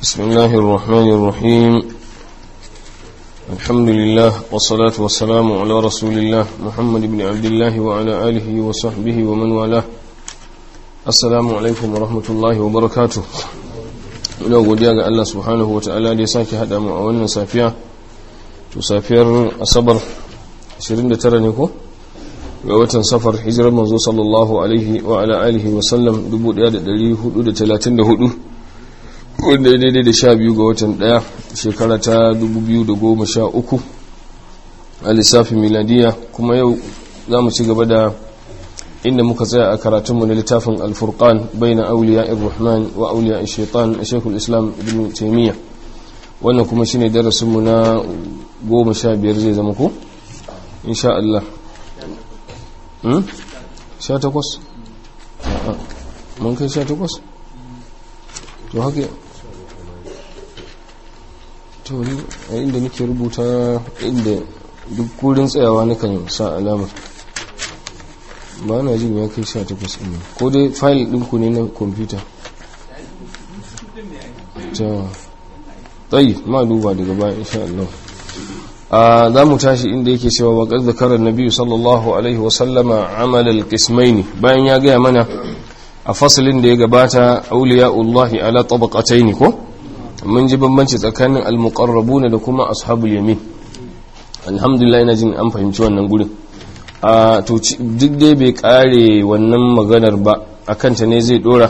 بسم الله الرحمن الرحيم الحمد لله والصلاة والسلام على رسول الله محمد بن عبد الله وعلى آله وصحبه ومن والاه السلام عليكم ورحمة الله وبركاته ina godiya ga Allah subhanahu wa ta'ala da ya sake haɗa mu a wannan safiya to safiyar asabar 29 ne ko ga watan safar hijirar manzo sallallahu alaihi wa ala alihi wa sallam 1434 wanda ya daidai da sha biyu ga watan daya shekara ta 2013 a lissafin miladiya kuma yau za mu ci gaba da inda muka tsaya a karatunmu na littafin alfurkan bai na auliya irrahman wa auliya shaitan a shekul islam ibn taimiyya wannan kuma shi ne darasinmu na goma sha biyar zai zama ko? insha Allah sha takwas? mun kai sha takwas? to haka to a inda nake rubuta inda duk kurin tsayawa nakan sa alamar ba na jin ya kai sha takwas ɗin ko dai fayil ɗinku ne na kwamfuta ta tsayi ma duba daga baya insha Allah a za mu tashi inda yake cewa waƙar zakarar nabi sallallahu alaihi wasallama amalal kismaini bayan ya gaya mana a fasalin da ya gabata auliya'ullahi ala tabaqataini ko mun ji bambanci tsakanin almuqarrabuna da kuma ashabul yamin alhamdulillah ina jin an fahimci wannan gurin a to duk dai bai kare wannan maganar ba akan ta ne zai dora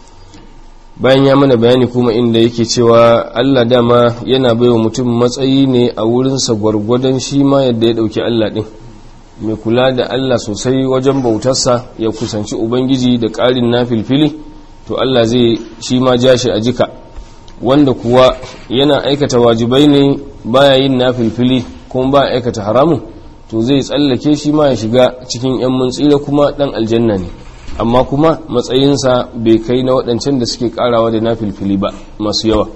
bayan ya mana bayani kuma inda yake cewa Allah dama yana baiwa mutum matsayi ne a wurinsa gwargwadon shi ma yadda ya dauki Allah din mai kula da Allah sosai wajen bautarsa ya kusanci ubangiji da ƙarin na filfili to Allah zai shi ma ja shi a jika wanda kuwa yana aikata wajibai ne baya yin na filfili kuma ba aikata haramun to zai tsallake shi ma ya shiga cikin 'yan muntsira kuma ɗan aljanna ne amma kuma matsayinsa bai kai na waɗancan da suke ƙarawa da na filfili ba masu yawa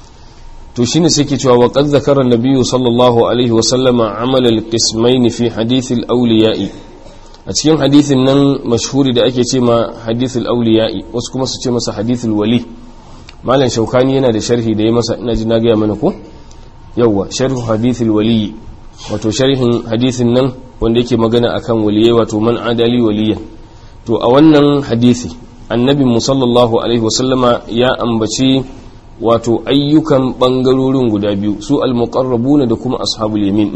to shine suke cewa wa qad zakara nabiyyu sallallahu alaihi wa sallama amal al-qismayn fi hadith al-awliya'i a cikin hadithin nan mashhuri da ake ce ma hadith al-awliya'i wasu kuma su ce masa hadith al-wali malam shaukani yana da sharhi da ya masa ina ji na ga mana ko yawa sharh hadith al-wali wato sharhin hadithin nan wanda yake magana akan waliyai wato man adali waliyan to a wannan hadisi annabi sallallahu alaihi wa sallama ya ambaci wato ayyukan bangarorin guda biyu su almuqarrabuna da kuma ashabul yamin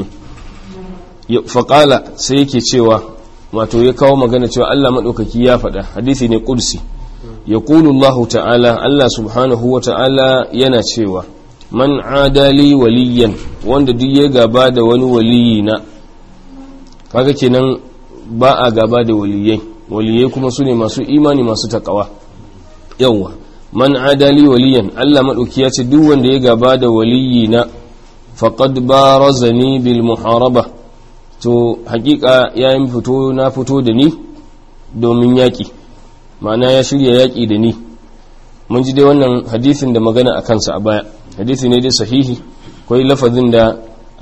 din faqala sai yake cewa wato ya kawo magana cewa Allah madaukaki ya faɗa hadisi ne qudsi yaqulu Allah ta'ala Allah subhanahu wa ta'ala yana cewa man adali waliyan wanda duk ya gaba da wani waliyi na kaga kenan ba a gaba da waliyai waliyai kuma su ne masu imani masu takawa yawwa man adali waliyan Allah maɗauki ya ce duk wanda ya gaba da waliyi na faqad barazani bil muharaba to hakika yayin fito na fito da ni domin yaƙi ma'ana ya shirya yaƙi da ni mun ji dai wannan hadisin da magana a kansa a baya hadisi ne dai sahihi kwai lafazin da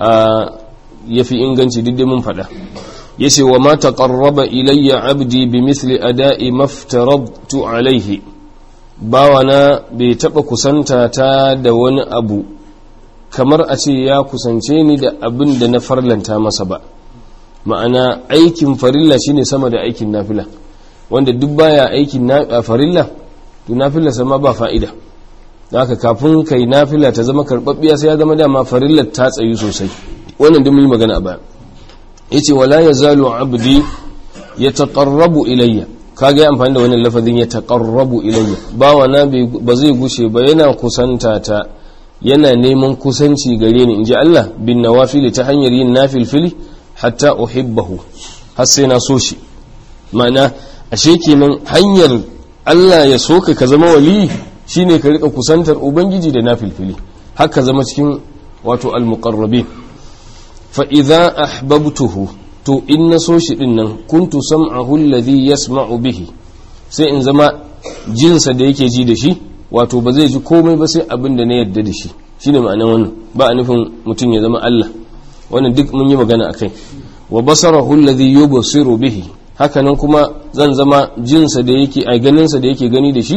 ya fi inganci duk da mun faɗa ya ce wa ma taqarraba ilayya abdi bi misli ada'i maftarabtu alaihi bawana bai taɓa kusanta ta da wani abu kamar a ce ya kusance ni da abin da na farlanta masa ba ma'ana aikin farilla shine sama da aikin nafila wanda duk baya aikin farilla to nafila sama ba fa'ida haka kafin kai nafila ta zama karɓaɓɓiya sai ya zama dama farillar ta tsayu sosai wannan duk mun yi magana a baya yace wala yazalu abdi yataqarrabu ilayya kaga ya amfani da wannan lafazin ya taqarrabu ilayya bawa na ba zai gushe ba yana kusanta ta yana neman kusanci gare ni inji Allah bin nawafili ta hanyar yin nafilfili hatta uhibbahu har sai na so shi ma'ana ashe kenan hanyar Allah ya soka ka zama wali shine ka rika kusantar ubangiji da nafilfili haka zama cikin wato almuqarrabin fa idza ahbabtuhu to in na so shi din nan kuntu sam'ahu alladhi yasma'u bihi sai in zama jinsa da yake ji da shi wato ba zai ji komai ba sai abin da na yarda da shi shine ma'anar wannan ba a nufin mutum ya zama Allah wannan duk mun yi magana akai wa basarahu alladhi yubsiru bihi hakanan kuma zan zama jinsa da yake a ganinsa da yake gani da shi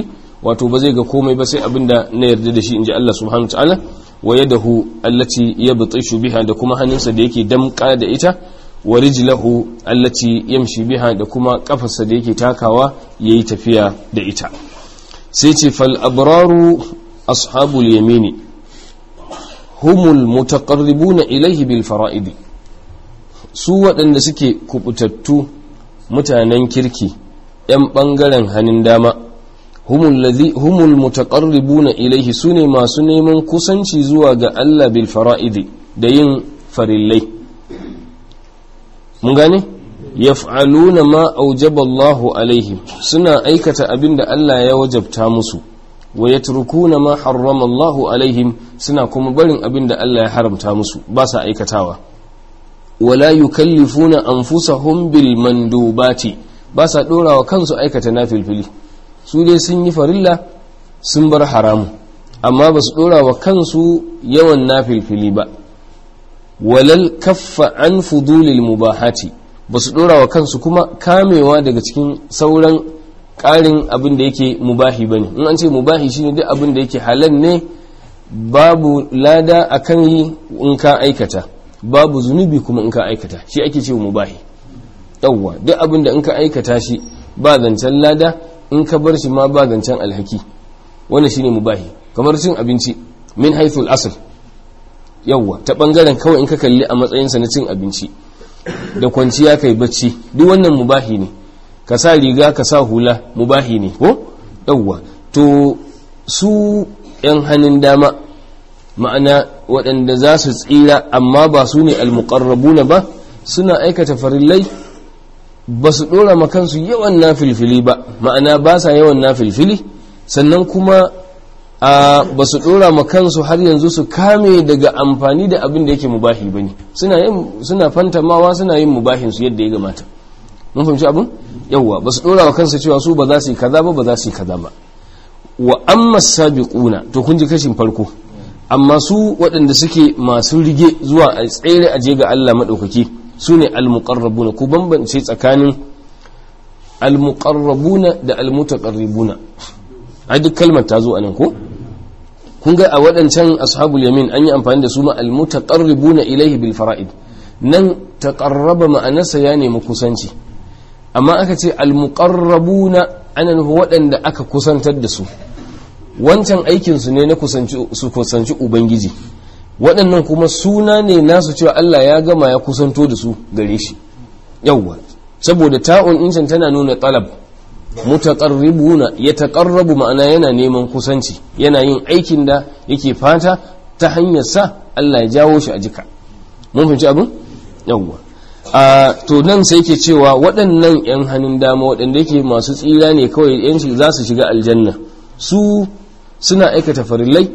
wato ba zai ga komai ba sai abinda na yarda da shi inji Allah subhanahu ta'ala wa yadahu allati yabtishu biha da kuma hannunsa da yake damka da ita wa rijlahu allati yamshi biha da kuma kafarsa da yake takawa yayi tafiya da ita sai ce fal abraru ashabul yamini humul mutaqarribuna ilayhi bil fara'idi su waɗanda suke kubutattu mutanen kirki ‘yan ɓangaren hannun dama humul mutaqarribuna ilaihi su ne masu neman kusanci zuwa ga Allah bil fara'idi da yin farillai mun gane yaf'aluna ma aujaba Allahu alaihim suna aikata abin da Allah ya wajabta musu wa yatrukuna ma harrama Allahu alaihim suna kuma barin abin da Allah ya haramta musu ba sa aikatawa wala yukallifuna anfusahum bil mandubati ba sa dorawa kansu aikata nafilfili su dai sun yi farilla sun bar haramu amma ba su dorawa kansu yawan nafilfili ba walal kaffa an fudulil mubahati ba su dorawa kansu kuma kamewa daga cikin sauran ƙarin abin da yake mubahi bane in an ce mubahi shine duk abin da yake halal ne babu lada akan yi in ka aikata babu zunubi kuma in ka aikata shi ake ce mubahi yawwa duk abin da in ka aikata shi ba zancen lada in ka bar shi ma ba zancen alhaki wannan shine mubahi kamar cin abinci min haithul asl yawwa ta bangaren kawai in ka kalli a matsayinsa na cin abinci da kwanciya kai bacci duk wannan mubahi ne ka sa riga ka sa hula mubahi ne ko yawwa to su yan hannun dama ma'ana waɗanda za su tsira amma ba su ne almuqarrabuna ba suna aikata farillai ba su ɗora makansu yawan na filfili ba ma'ana ba sa yawan na filfili sannan kuma a ba su ɗora makansu har yanzu su kame daga amfani da abin da yake mubahi ba ne suna fantamawa suna yin mubahinsu yadda ya gamata mun fahimci abin yawwa ba su ɗora wa kansu cewa su ba za su yi kaza ba ba za su yi kaza ba wa amma sabiquna to kun ji kashin farko amma su waɗanda suke masu rige zuwa a tsere aje ga Allah maɗaukaki su ne almuqarrabuna ku bambance tsakanin almuqarrabuna da almutaqarribuna ai duk kalmar ta zo anan ko kun ga a waɗancan ashabul yamin an yi amfani da su ma almutaqarribuna ilaihi bil fara'id nan taqarraba ma'anarsa ya nemi kusanci amma aka ce almuqarrabuna ana nufin waɗanda aka kusantar da su wancan aikinsu ne na su kusanci ubangiji waɗannan kuma suna ne nasu cewa Allah ya gama ya kusanto da su gare shi yawwa saboda ta'un incin tana nuna talab mutaqarribuna yataqarrabu ma'ana yana neman kusanci yana yin aikin da yake fata ta hanyar sa Allah ya jawo shi a jika mun fahimci abin yawwa a to nan sai ke cewa waɗannan 'yan hannun dama waɗanda yake masu tsira ne kawai 'yan za su shiga aljanna su suna aikata farillai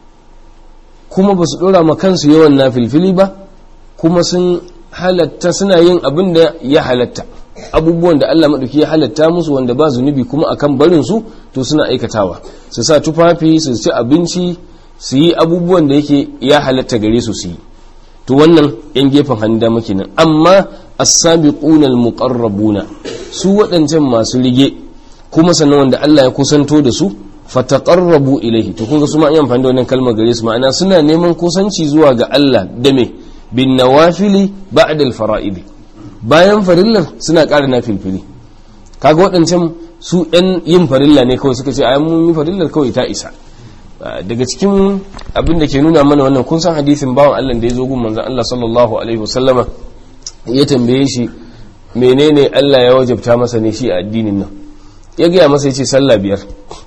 kuma ba su ɗora ma kansu yawan na filfili ba kuma sun halatta suna yin abin da ya halatta abubuwan da Allah maɗauki ya halatta musu wanda ba zunubi kuma akan barin su to suna aikatawa su sa tufafi su ci abinci su yi abubuwan da yake ya halatta gare su su yi to wannan yan gefen hannun dama kenan amma as-sabiquna al-muqarrabuna su waɗancan masu rige kuma sannan wanda Allah ya kusanto da su fataqarrabu ilayhi to kun ga su ma an amfani da wannan kalmar gare su ma'ana suna neman kusanci zuwa ga Allah da me bin nawafili ba'da al-fara'id bayan farillar suna ƙara nafilfili kaga waɗancan su ɗan yin farilla ne kawai suka ce ai mun yi farillar kawai ta isa daga cikin abin da ke nuna mana wannan kun san hadisin bawan Allah da ya zo gun manzon Allah sallallahu alaihi wasallama ya tambaye shi menene Allah ya wajabta masa ne shi a addinin nan ya gaya masa yace sallah biyar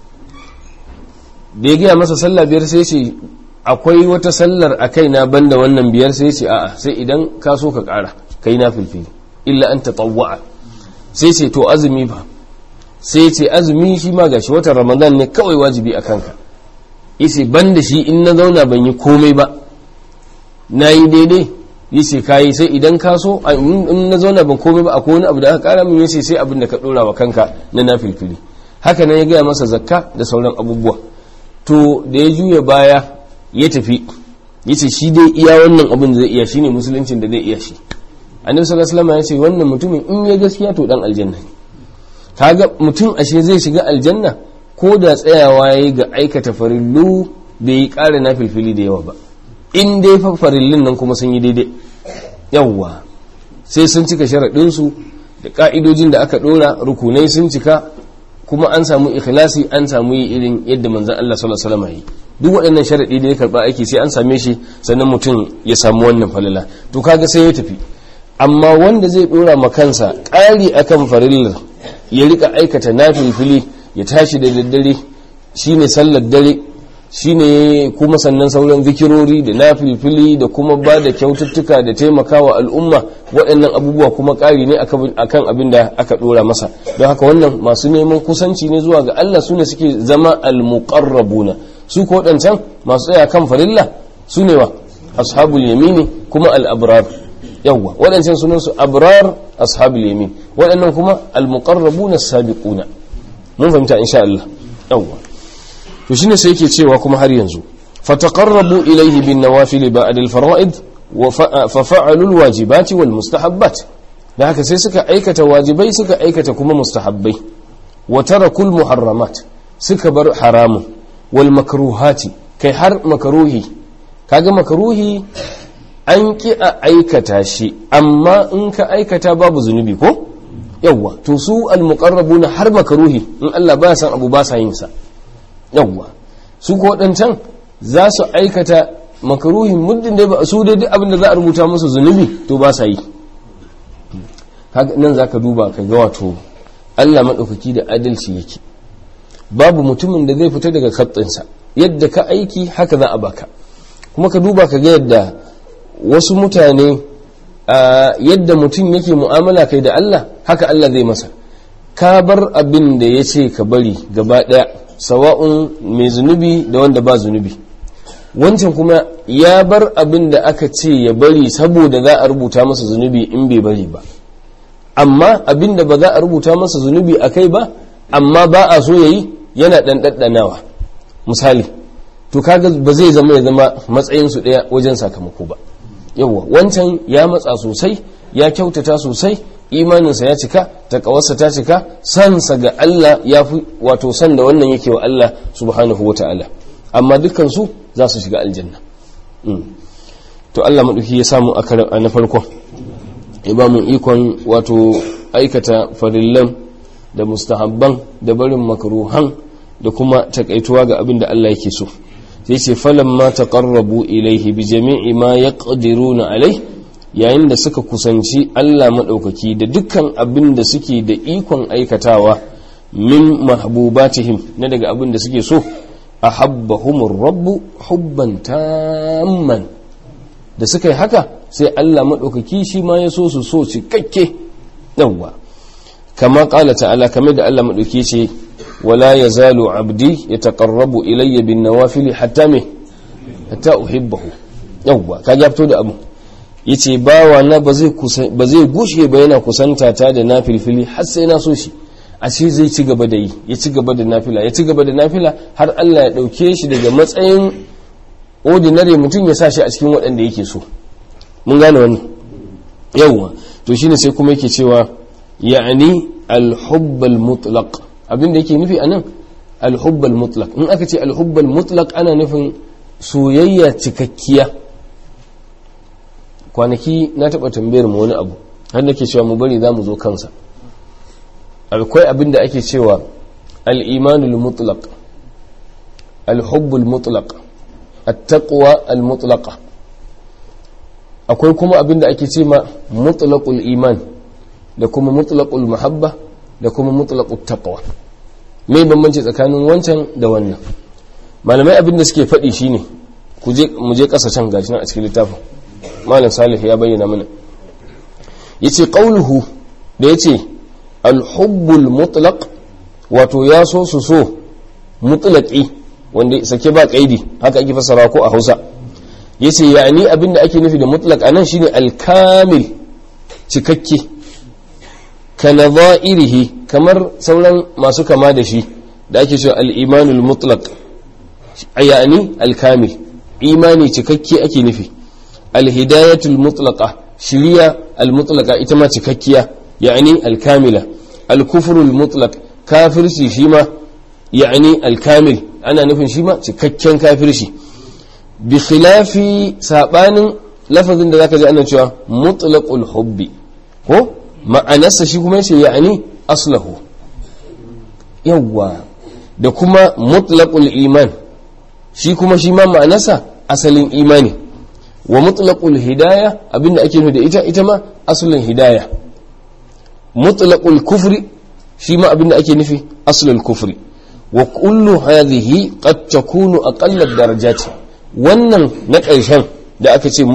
da ya gaya masa sallah biyar sai ce akwai wata sallar a kaina banda wannan biyar sai ce a'a sai idan ka so ka kara kai na filfili illa an tatawwa sai ce to azumi fa sai ce azumi shi ma gashi watan ramadan ne kawai wajibi a kanka yace ban da shi in na zauna ban yi komai ba na yi daidai yace kayi sai idan ka so in na zauna ban komai ba akwai wani abu da aka kara min yace sai abin da ka dora wa kanka na nafilfili haka nan ya gaya masa zakka da sauran abubuwa to da ya juya baya ya tafi yace shi dai iya wannan abin da zai iya shine musuluncin da zai iya shi annabi sallallahu alaihi wasallam ya ce wannan mutumin in ya gaskiya to dan aljanna kaga mutum ashe zai shiga aljanna ko da tsayawa yayi ga aikata farillu bai yi ƙara na filfili da yawa ba in dai fa farillun nan kuma sun yi daidai yawwa sai sun cika sharaɗinsu da ƙa'idojin da aka ɗora rukunai sun cika kuma an samu ikhlasi an samu yi irin yadda manzan Allah sallallahu alaihi wasallam yi duk waɗannan sharaɗi da ya karɓa aiki sai an same shi sannan mutum ya samu wannan falala to kaga sai ya tafi amma wanda zai ɗora ma kansa ƙari akan farillar ya rika aikata nafilfili ya tashi da daddare shine sallar dare shine kuma sannan sauran zikirori da nafilfili da kuma ba da kyaututtuka da taimakawa al'umma waɗannan abubuwa kuma ƙari ne akan abin da aka ɗora masa don haka wannan masu neman kusanci ne zuwa ga Allah su ne suke zama al-muqarrabuna su ko waɗancan masu tsaya kan farilla su ne wa ashabul yamini kuma al-abrar yawwa waɗancan sunan su abrar ashabul yamin waɗannan kuma al-muqarrabuna as-sabiquna mun fahimta insha Allah yawwa to shine sai yake cewa kuma har yanzu fataqarrabu ilayhi bin nawafil ba'd al-fara'id wa fa fa'alu al-wajibati wal mustahabbat da haka sai suka aikata wajibai suka aikata kuma mustahabbai wa tarakul muharramat suka bar haramun wal makruhati kai har makruhi kaga makruhi an ki a aikata shi amma in ka aikata babu zunubi ko yawwa to su al muqarrabuna har makruhi in Allah ba san abu ba sa yin sa yawwa su ko waɗancan za su aikata makaruhin muddin da ba su dai duk abin da za a rubuta musu zunubi to ba sa yi nan za ka duba ka ga wato allah maɗaukaki da adalci yake babu mutumin da zai fita daga katsinsa yadda ka aiki haka za a baka kuma ka duba ka ga yadda wasu mutane yadda mutum yake mu'amala kai da allah haka allah zai masa ka bar abin da ya ce ka bari gaba ɗaya sawa'un mai zunubi da wanda ba zunubi wancan kuma ya bar abin da aka ce ya bari saboda za a rubuta masa zunubi in bai bari ba amma abin da ba za a rubuta masa zunubi a kai ba amma ba a so ya yi yana ɗanɗaɗɗanawa misali to kaga ba zai zama ya zama matsayinsu ɗaya wajen sakamako ba yawwa wancan ya matsa sosai ya kyautata sosai imaninsa ya cika takawarsa ta cika sansa ga Allah ya fi wato san da wannan yake wa Allah subhanahu wa ta'ala amma dukansu za su shiga aljanna to Allah maɗauki ya samu a na farkon ya ba mu ikon wato aikata farillan da mustahabban da barin makaruhan da kuma takaituwa ga abin da Allah yake so sai ce falan ma taqarrabu ilaihi bi jami'i ma yaqdiruna alai yayin da suka kusanci Allah maɗaukaki da dukkan abin da suke da ikon aikatawa min mahbubatihim na daga abin da suke so a habbahumur rabbu hubban tamman da suka yi haka sai Allah maɗaukaki shi ma ya so su so cikakke yawwa kama ƙala ta'ala kamar da Allah maɗauki ce wala ya zalo abdi ya taƙarrabu ilayya bin nawafili hatta me hatta uhibbahu yawwa ka ya fito da abu ya ce bawa na ba zai gushe ba yana kusanta ta da na filfili har sai na so shi a ce zai ci gaba da yi ya ci gaba da nafila ya ci gaba da nafila har Allah ya ɗauke shi daga matsayin ordinary mutum ya sa shi a cikin waɗanda yake so mun gane wannan yawwa to shine sai kuma yake cewa ya'ani al-hubbal mutlaq abin da yake nufi anan al-hubbal mutlaq in aka ce al-hubbal mutlaq ana nufin soyayya cikakkiya kwanaki na taɓa tambayar mu wani abu har nake cewa mu bari za mu zo kansa akwai abin da ake cewa al-imanul mutlaq al-hubbul mutlaq at-taqwa al-mutlaqa akwai kuma abin da ake ce ma mutlaqul iman da kuma mutlaqul mahabba da kuma mutlaqut taqwa me bambanci tsakanin wancan da wannan malamai abin da suke faɗi shine ku je mu je ƙasa can gashi nan a cikin littafin malam salih ya bayyana mana yace qauluhu da yace al-hubbul mutlaq wato ya so su so mutlaqi wanda sake ba kaidi haka ake fasara ko a Hausa yace yani abinda ake nufi da mutlaq anan shine al-kamil cikakke kana za'irihi kamar sauran masu kama da shi da ake cewa al-imanul mutlaq yani al-kamil imani cikakke ake nufi al-hidayatul mutlaqa shiriya al-mutlaqa ita ma cikakkiya yani al-kamila al-kufrul mutlaq kafirci shi ma ya'ani al-kamil ana nufin shi ma cikakken kafirci bi khilafi sabanin lafazin da zaka ji ana cewa mutlaqul hubbi ko ma'anarsa shi kuma yace ya'ani aslahu yawwa da kuma mutlaqul iman shi kuma shi ma ma'anarsa asalin imani wa mutlaqul hidaya abinda ake nufi da ita ita ma asalin hidaya mutlaqul kufri shi ma abinda ake nufi asalin kufri wa kullu hadhihi qad takunu aqalla darajati wannan na ƙarshen da aka ce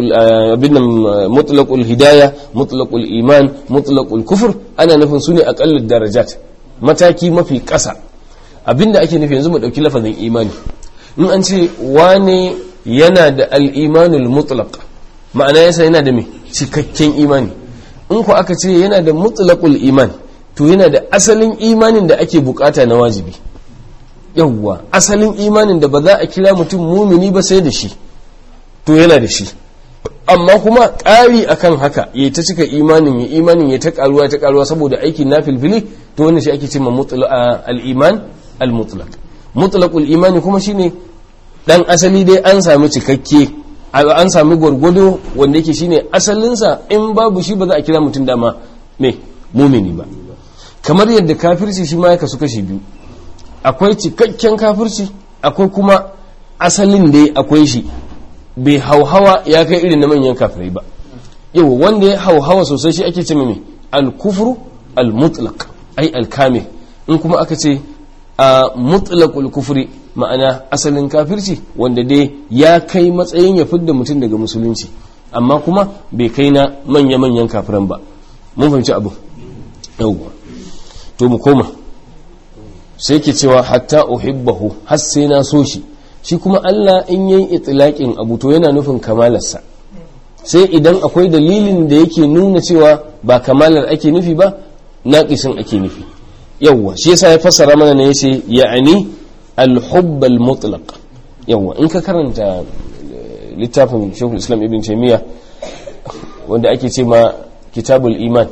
mutlaqul hidaya mutlaqul iman mutlaqul kufur ana nufin su ne aqalla darajat mataki mafi ƙasa abinda ake nufi yanzu mu ɗauki lafazin imani in an ce wane yana da al'imanul mutlaq ma'ana yasa yana da mai cikakken imani in ku aka ce yana da mutlaqul iman to yana da asalin imanin da ake bukata na wajibi yawwa asalin imanin da ba za a kira mutum mumini ba sai da shi to yana da shi amma kuma ƙari akan haka ya ta cika imanin ya imanin ya ta karuwa ta karuwa saboda aikin na filfili to wannan shi ake ce ma al-iman al-mutlaq mutlaqul imani kuma shine dan asali dai an sami cikakke an sami gwargwado wanda yake shine asalinsa in babu shi ba za a kira mutum dama me mumini ba kamar yadda kafirci shi ma ya kasu kashi biyu akwai cikakken kafirci akwai kuma asalin dai akwai shi bai hauhawa ya kai irin na manyan kafirai ba yau wanda ya hauhawa sosai shi ake ce mai al-kufru al-mutlaq ai al-kamil in kuma aka ce a mutlaqul kufri ma'ana asalin kafirci wanda dai ya kai matsayin ya fidda mutum daga musulunci amma kuma bai kai na manya-manyan kafiran ba mun fahimci abu yauwa to mu koma sai ke cewa hatta uhibbahu har sai na so shi shi kuma Allah in yayi itlaqin abu to yana nufin kamalarsa sai idan akwai dalilin da yake nuna cewa ba kamalar ake nufi ba naqisin ake nufi yawwa shi yasa ya fassara mana ne yace ya'ani al-hubb al-mutlaq yawwa in ka karanta littafin Sheikhul Islam Ibn Taymiyyah wanda ake ce ma Kitabul Iman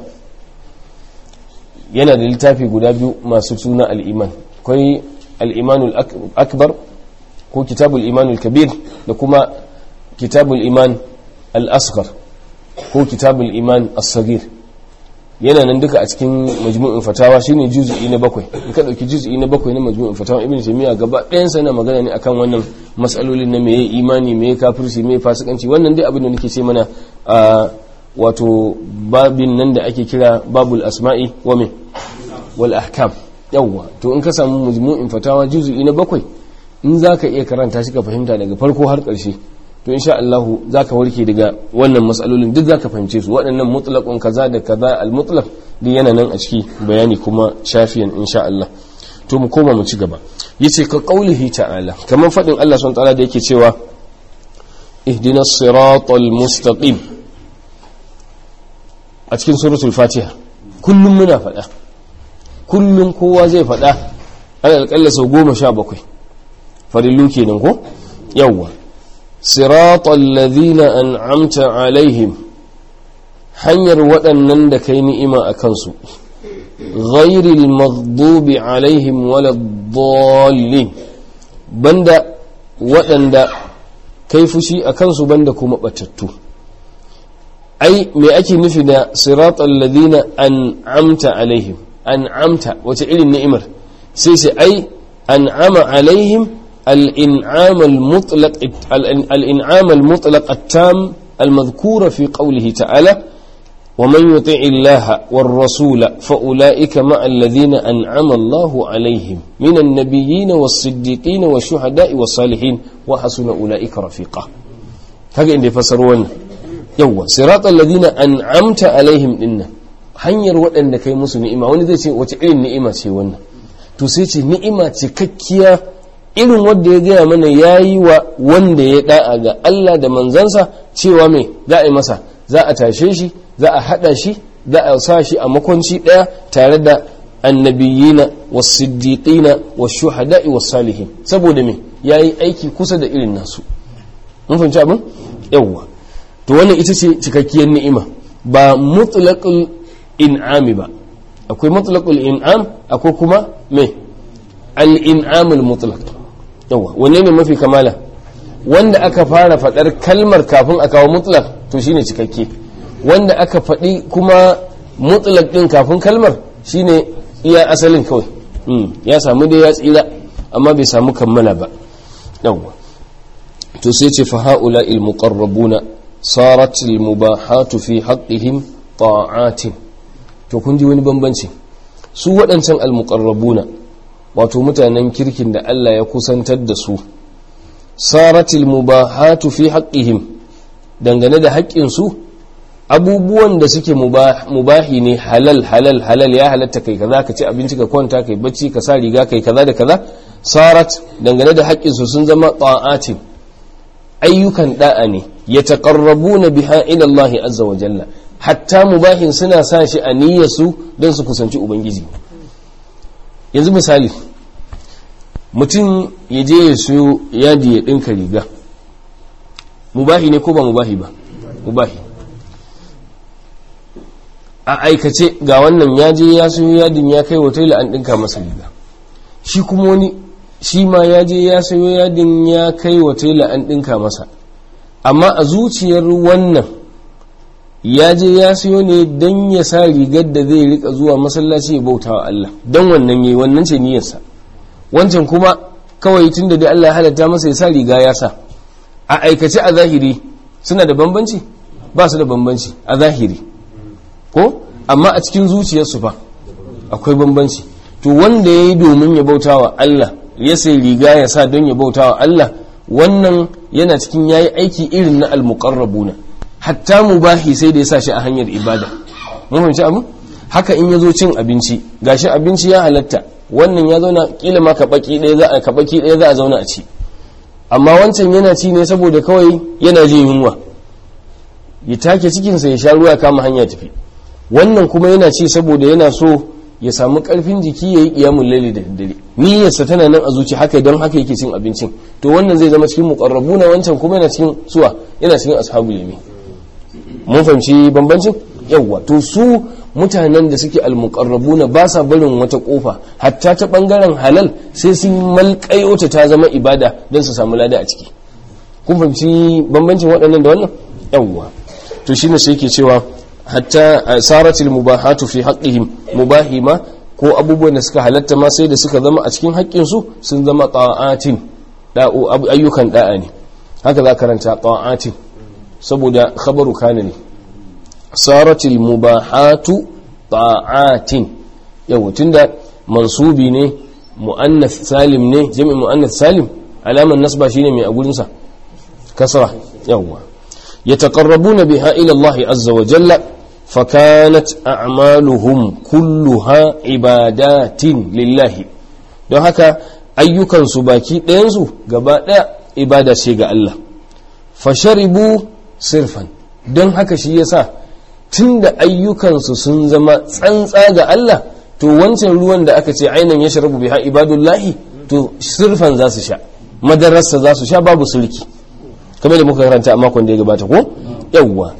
yana da littafi guda biyu masu suna al-iman akwai al-imanul akbar ko kitabul imanul kabir da kuma kitabul iman al-asghar ko kitabul iman as-saghir yana nan duka a cikin majmu'in fatawa shine juz'i na bakwai in ka dauki juz'i na bakwai na majmu'in fatawa ibn taymiya gaba ɗayan sa yana magana ne akan wannan mas'alolin na meye imani meye kafirci meye fasikanci wannan dai abin da nake ce mana a wato babin nan da ake kira babul asma'i wa min wal ahkam yawwa to in ka samu majmu'in fatawa juz'i na bakwai in zaka iya karanta shi ka fahimta daga farko har ƙarshe to insha Allah zaka warke daga wannan matsalolin duk zaka fahimce su waɗannan mutlaqun kaza da kaza al mutlaq duk yana nan a ciki bayani kuma shafiyan insha Allah to mu koma mu ci gaba yace ka qaulihi ta'ala kamar fadin Allah subhanahu ta'ala da yake cewa ihdinas siratal mustaqim a cikin suratul fatiha kullum muna faɗa kullum kowa zai faɗa ana alƙalla sau goma sha bakwai farillu kenan ko yawwa siratal ladhina an'amta alaihim hanyar waɗannan da kai ni'ima a kansu ghairil maghdubi alaihim waladdallin banda waɗanda kai fushi a kansu banda kuma batattu ai me ake nufi da siratal ladhina an'amta alaihim an'amta wace irin ni'imar sai sai ai an'ama alaihim الإنعام المطلق الإنعام المطلق التام المذكور في قوله تعالى ومن يطع الله والرسول فأولئك مع الذين أنعم الله عليهم من النبيين والصديقين والشهداء والصالحين وحسن أولئك رفيقا هذا اللي فسرون يوا صراط الذين أنعمت عليهم إن hanyar waɗanda kai musu ni'ima wani zai ce wace irin ni'ima ce wannan to sai ce ni'ima cikakkiya irin wanda ya gaya mana ya yi wa wanda ya da'a ga Allah da manzansa cewa mai za a yi masa za a tashe shi za a haɗa shi za a sa shi a makwanci ɗaya tare da annabiyina wasiddiqina washuhada'i was-salihin saboda me yayi aiki kusa da irin nasu mun fahimci abin yawwa to wannan ita ce cikakkiyar ni'ima ba mutlaqul in'ami ba akwai mutlaqul in'am akwai kuma me al-in'amul mutlaq yawa wanne ne mafi kamala wanda aka fara faɗar kalmar kafin a kawo mutlaq to shine cikakke wanda aka faɗi kuma mutlaq din kafin kalmar shine iya asalin kawai ya samu dai ya tsira amma bai samu kammala ba yawa to sai ce fa haula il muqarrabuna sarat al mubahatu fi haqqihim ta'atin to kun ji wani bambanci su waɗancan al muqarrabuna wato mutanen kirkin da Allah ya kusantar da su sarat al mubahatu fi haqqihim dangane da haƙƙin su abubuwan da suke mubahi ne halal halal halal ya halatta kai kaza ka ci abinci ka kwanta kai bacci ka sa riga kai kaza da kaza sarat dangane da haƙƙin su sun zama ta'atin ayyukan da'a ne ya na biha ila Allah azza wa jalla hatta mubahin suna sa shi a niyyarsu don su kusanci ubangiji yanzu misali mutum ya je ya siyo yadi ya ɗinka riga mubahi ne ko ba mubahi ba mubahi a aikace ga wannan ya je ya siyo yadin ya kai wa taila an ɗinka masa riga shi kuma wani shi ma ya je ya sayo yadin ya kai wa tela an ɗinka masa amma a zuciyar wannan ya je ya sayo ne don ya sa rigar da zai rika zuwa masallaci ya bauta wa Allah don wannan yi wannan ce niyyarsa wancan kuma kawai tun da dai Allah ya halatta masa ya sa riga ya sa a aikace a zahiri suna da bambanci ba su da bambanci a zahiri ko amma a cikin zuciyarsu fa akwai bambanci to wanda ya yi domin ya bauta wa Allah ya sai riga ya sa don ya bauta wa Allah wannan yana cikin yayi aiki irin na almuqarrabuna hatta mubahi sai da ya sa shi a hanyar ibada mun fahimci abu haka in yazo cin abinci gashi abinci ya halatta wannan ya zauna kila ma kabaki ɗaya za a kabaki ɗaya za a zauna a ci amma wancan yana ci ne saboda kawai yana jin yunwa ya take cikinsa ya sha ruwa kama hanya tafi wannan kuma yana ci saboda yana so ya samu karfin jiki ya yi kiyamun laili da daddare niyyarsa tana nan a zuci haka don haka yake cin abincin to wannan zai zama cikin muqarrabu na wancan kuma yana cikin suwa yana cikin ashabul yamin mun fahimci bambancin yawwa to su mutanen da suke almuqarrabuna ba sa barin wata kofa hatta ta bangaren halal sai sun malkayo ta ta zama ibada don su samu lada a ciki kun fahimci bambancin waɗannan da wannan yawwa to shine sai yake cewa hatta saratil mubahatu fi haqqihim mubahima ko abubuwan da suka halatta ma sai da suka zama a cikin haƙƙin su sun zama ta'atin da'u ayyukan da'a ne haka za karanta ta'atin saboda khabaru kana ne saratil mubahatu ta'atin yau tunda mansubi ne muannath salim ne jami'in muannath salim alaman nasba shine mai a gurin sa kasra yawwa yataqarrabuna biha ila Allah azza wa jalla فكانت أعمالهم كلها عبادات لله don haka ayyukansu baki ɗayansu gaba ɗaya ibada ce ga Allah fasharibu sirfan don haka shi yasa tun da ayyukansu sun zama tsantsa ga Allah to wancan ruwan da aka ce ainihin ya sharabu biha ibadullahi to sirfan za su sha madararsa za su sha babu sulki kamar da muka karanta a makon da ya gabata ko yawwa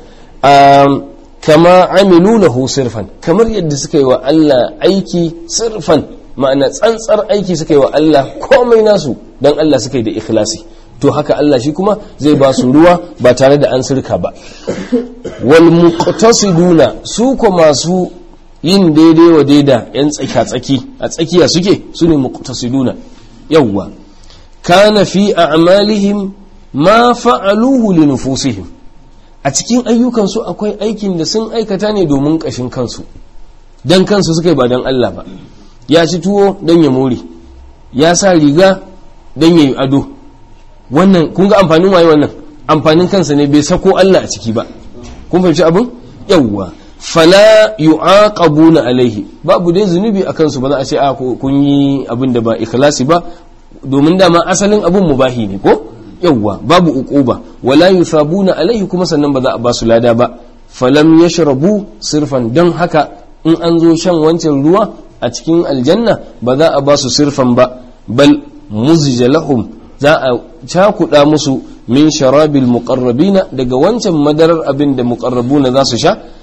kama amilu lahu sirfan kamar yadda suka yi wa Allah aiki sirfan ma'ana tsantsar aiki suka yi wa Allah komai nasu don Allah suka yi da ikhlasi to haka Allah shi kuma zai ba su ruwa ba tare da an sirka ba wal muqtasiduna su ko masu yin daidai wa daida yan tsaka tsaki a tsakiya suke su ne muqtasiduna yawwa kana fi a'malihim ma fa'aluhu li nufusihim a cikin ayyukansu akwai aikin da sun aikata ne domin ƙashin kansu don kansu suka yi ba don Allah ba ya ci tuwo don ya more ya sa riga don ya yi ado wannan kun ga amfanin waye wannan amfanin kansa ne bai sako Allah a ciki ba kun fahimci abin yawwa fala yu'aqabuna alaihi babu dai zunubi akan su ba za a ce a kun yi abin da ba ikhlasi ba domin dama asalin abin mubahi ne ko yawwa babu uquba wala yusabuna alaihi kuma sannan ba za a ba su lada ba falam yashrabu sirfan don haka in an zo shan wancan ruwa a cikin aljanna ba za a ba su sirfan ba bal muzija lahum za a cakuɗa musu min sharabil muqarrabina daga wancan madarar abin da muqarrabuna za su sha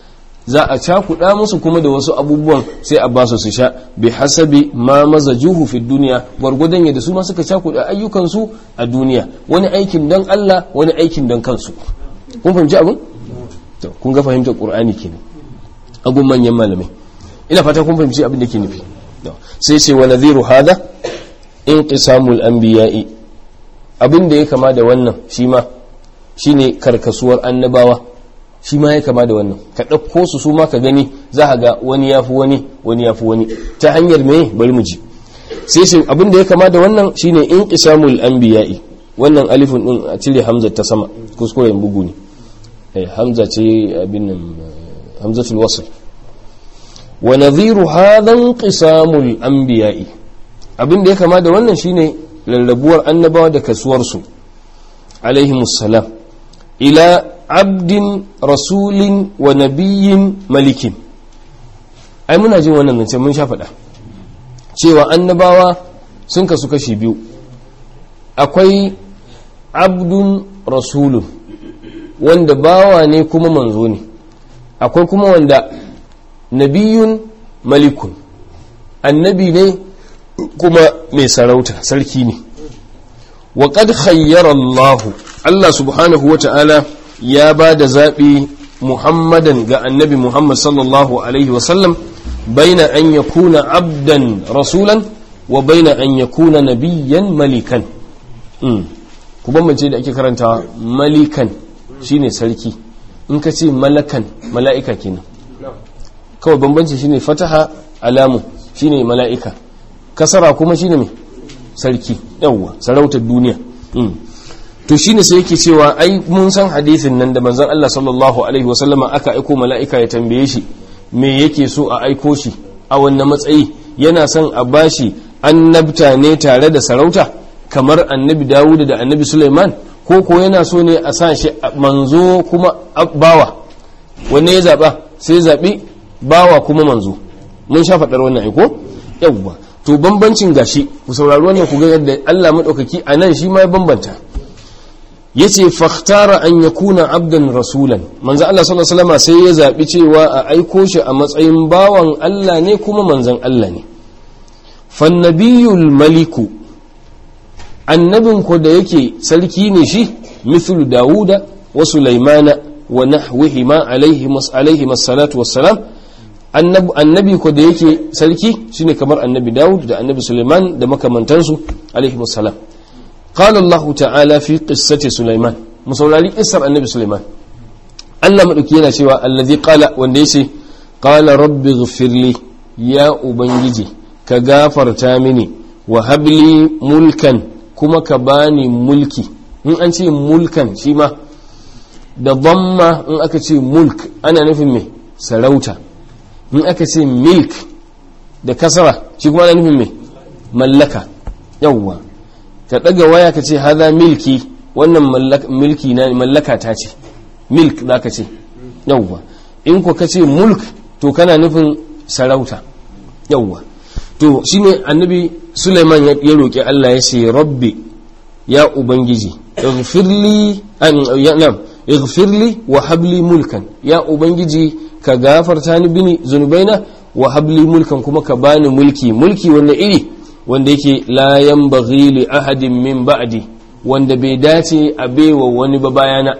za a cakuɗa musu kuma da wasu abubuwan sai a basu su sha bi hasabi ma mazajuhu fi duniya gwargwadon yadda su ma suka cakuɗa ayyukansu a duniya wani aikin don Allah wani aikin don kansu kun fahimci abin to kun ga fahimtar qur'ani kenan agun manyan malamai ina fata kun fahimci abin da ke nufi sai ce wa nadhiru hada inqisamul anbiya'i abin da ya kama da wannan shi ma shine karkasuwar annabawa shi ma ya kama da wannan ka ɗauko su su ma ka gani za a ga wani ya fi wani wani ya fi wani ta hanyar me bari mu ji sai shi abin da ya kama da wannan shine in qisamul anbiya'i wannan alifin din a cire hamza ta sama kuskuren bugu ne eh hamza ce abin nan hamzatul wasl wa nadhiru hadha inqisamul anbiya'i abin da ya kama da wannan shine rarrabuwar annabawa da kasuwarsu alaihimus salam ila abdin rasulin wa nabiyin malikin ai muna jin wannan zance mun sha faɗa cewa annabawa sun kasu kashi biyu akwai abdun rasulun wanda bawa ne kuma manzo ne akwai kuma wanda nabiyun malikun annabi ne kuma mai sarauta sarki ne wa qad khayyara Allah Allah subhanahu wata'ala ya ba da zaɓi Muhammadan ga annabi Muhammad sallallahu alaihi wasallam baina an yakuna abdan rasulan wa baina an yakuna nabiyyan malikan ku bambance da ake karantawa malikan shine sarki in ka ce malakan mala'ika kenan kawai bambanci shine fataha alamu shine mala'ika kasara kuma shine mai sarki yawwa sarautar duniya to shine sai yake cewa ai mun san hadisin nan da manzon Allah sallallahu alaihi wasallama aka aiko mala'ika ya tambaye shi me yake so a aiko shi a wannan matsayi yana son a bashi annabta ne tare da sarauta kamar annabi Dawud da annabi Sulaiman ko ko yana so ne a sa shi manzo kuma bawa wanne ya zaba sai zabi bawa kuma manzo mun sha faɗar wannan aiko yawwa to bambancin gashi ku saurari wannan ku ga yadda Allah madaukaki a nan shi ma ya bambanta yace fakhtara an yakuna abdan rasulan manzo Allah sallallahu alaihi wasallam sai ya zabi cewa a aiko shi a matsayin bawan Allah ne kuma manzon Allah ne fannabiyul maliku annabin ko da yake sarki ne shi mithlu dawuda wa sulaimana wa nahwihima alaihi alaihi salatu wassalam annabi ko da yake sarki shine kamar annabi dawud da annabi sulaiman da makamantansu alaihi wassalam قال الله تعالى في قصة سليمان مسولاري قصة النبي سليمان Allah maɗauki yana cewa allazi qala wanda yace qala rabbi ighfirli ya ubangiji ka gafarta mini wa habli mulkan kuma ka bani mulki in an ce mulkan shi ma da dhamma in aka ce mulk ana nufin me sarauta in aka ce milk da kasara shi kuma ana nufin me mallaka yawwa ka ɗaga waya ka ce haza milki wannan milki na mallaka ta ce milk za ka ce yauwa in ko ka ce mulk to kana nufin sarauta yauwa to shine annabi suleiman ya roƙi allah ya ce rabbi ya ubangiji ighfirli ighfirli wa habli mulkan ya ubangiji ka gafarta ni bini zunubaina wa habli mulkan kuma ka bani mulki mulki wanda iri wanda yake la yanbaghi li ahadin min ba'di wanda bai dace a baiwa wani ba bayana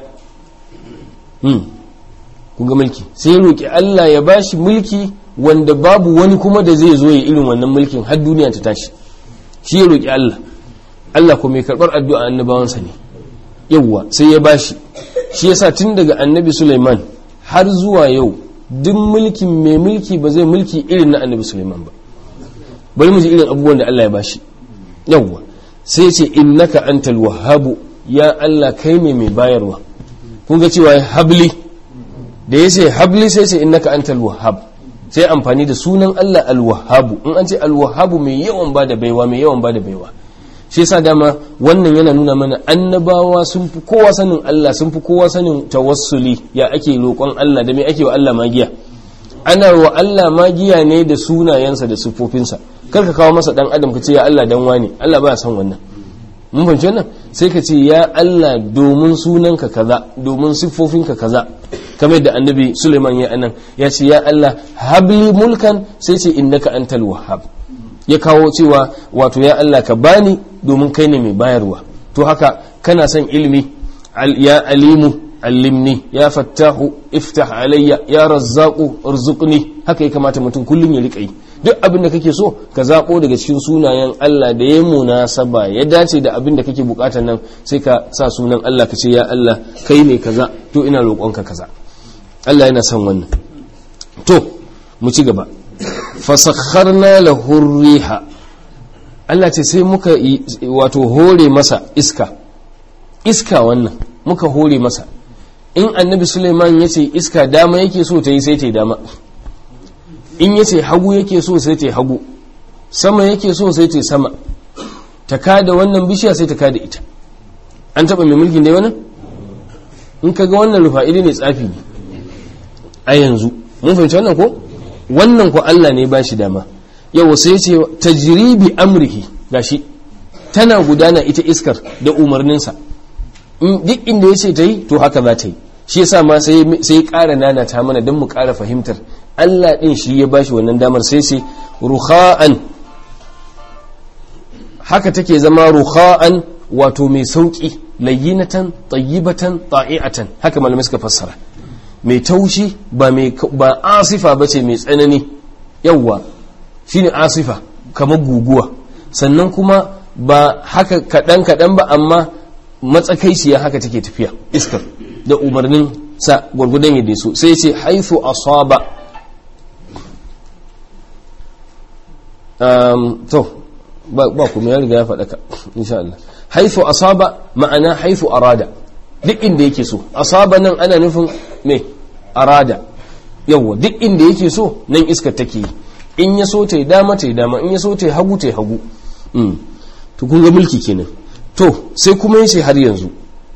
hmm kun ga mulki sai ya roki Allah ya bashi mulki wanda babu wani kuma da zai zo ya irin wannan mulkin har duniya ta tashi shi ya roki Allah Allah ko mai karbar addu'a annabawansa ne yawwa sai ya bashi shi yasa tun daga annabi Sulaiman har zuwa yau duk mulkin mai mulki ba zai mulki irin na annabi Sulaiman ba bari mu ji irin abubuwan da Allah ya bashi yawwa sai ce innaka antal wahhabu ya Allah kai ne mai bayarwa kun ga cewa habli da yace habli sai ce innaka antal wahhab sai amfani da sunan Allah al wahhabu in an ce al wahhabu mai yawan bada baiwa mai yawan bada baiwa shi yasa dama wannan yana nuna mana annabawa sun fi kowa sanin Allah sun fi kowa sanin tawassuli ya ake roƙon Allah da me ake wa Allah magiya ana wa Allah magiya ne da sunayensa da siffofinsa kar ka kawo masa dan adam ka ce ya Allah dan wani Allah baya son wannan mun fahimci wannan sai ka ce ya Allah domin sunanka kaza domin siffofinka kaza kamar yadda annabi Suleiman ya anan ya ce ya Allah habli mulkan sai ce innaka antal wahhab ya kawo cewa wato ya Allah ka bani domin kai ne mai bayarwa to haka kana son ilimi ya alimu allimni ya fattahu iftah alayya ya razzaqu arzuqni haka ya kamata mutum kullum ya rika yi duk abin da kake so ka zabo daga cikin sunayen Allah da ya munasaba ya dace da abin da kake bukatar nan sai ka sa sunan Allah ka ce ya Allah kai ne kaza to ina roƙonka kaza Allah yana son wannan to mu ci gaba fasakharna lahu riha Allah ce sai muka wato hore masa iska iska wannan muka hore masa in annabi Suleiman ya ce iska dama yake so ta yi sai ta yi dama in ya ce hagu yake so sai ta yi hagu sama yake so sai ta yi sama ta kada wannan bishiya sai ta kada ita an taba mai mulkin dai wannan in ka ga wannan rufa'ili ne tsafi ne a yanzu mun fahimci wannan ko wannan ko Allah ne ba shi dama yau sai ce tajribi amrihi gashi tana gudana ita iskar da umarninsa duk inda ya ce ta yi to haka za ta yi shi yasa ma sai sai ƙara nana ta mana don mu ƙara fahimtar Allah ɗin shi ya bashi wannan damar sai sai ruha'an haka take zama ruha'an wato mai sauƙi layyinatan tayyibatan ta'i'atan haka malamai suka fassara mai taushi ba mai ba asifa bace mai tsanani yawwa shine asifa kamar guguwa sannan kuma ba haka kaɗan kaɗan ba amma matsakaiciya haka take tafiya iskar da umarnin sa gwargwadon yadda so sai ce haithu asaba to ba kuma ya riga ya faɗa ka insha Allah haithu asaba ma'ana haithu arada duk inda yake so asaba nan ana nufin me arada yawwa duk inda yake so nan iskar take yi in ya so ta yi dama ta yi dama in ya so ta yi hagu ta yi hagu to kun ga mulki kenan to sai kuma yace har yanzu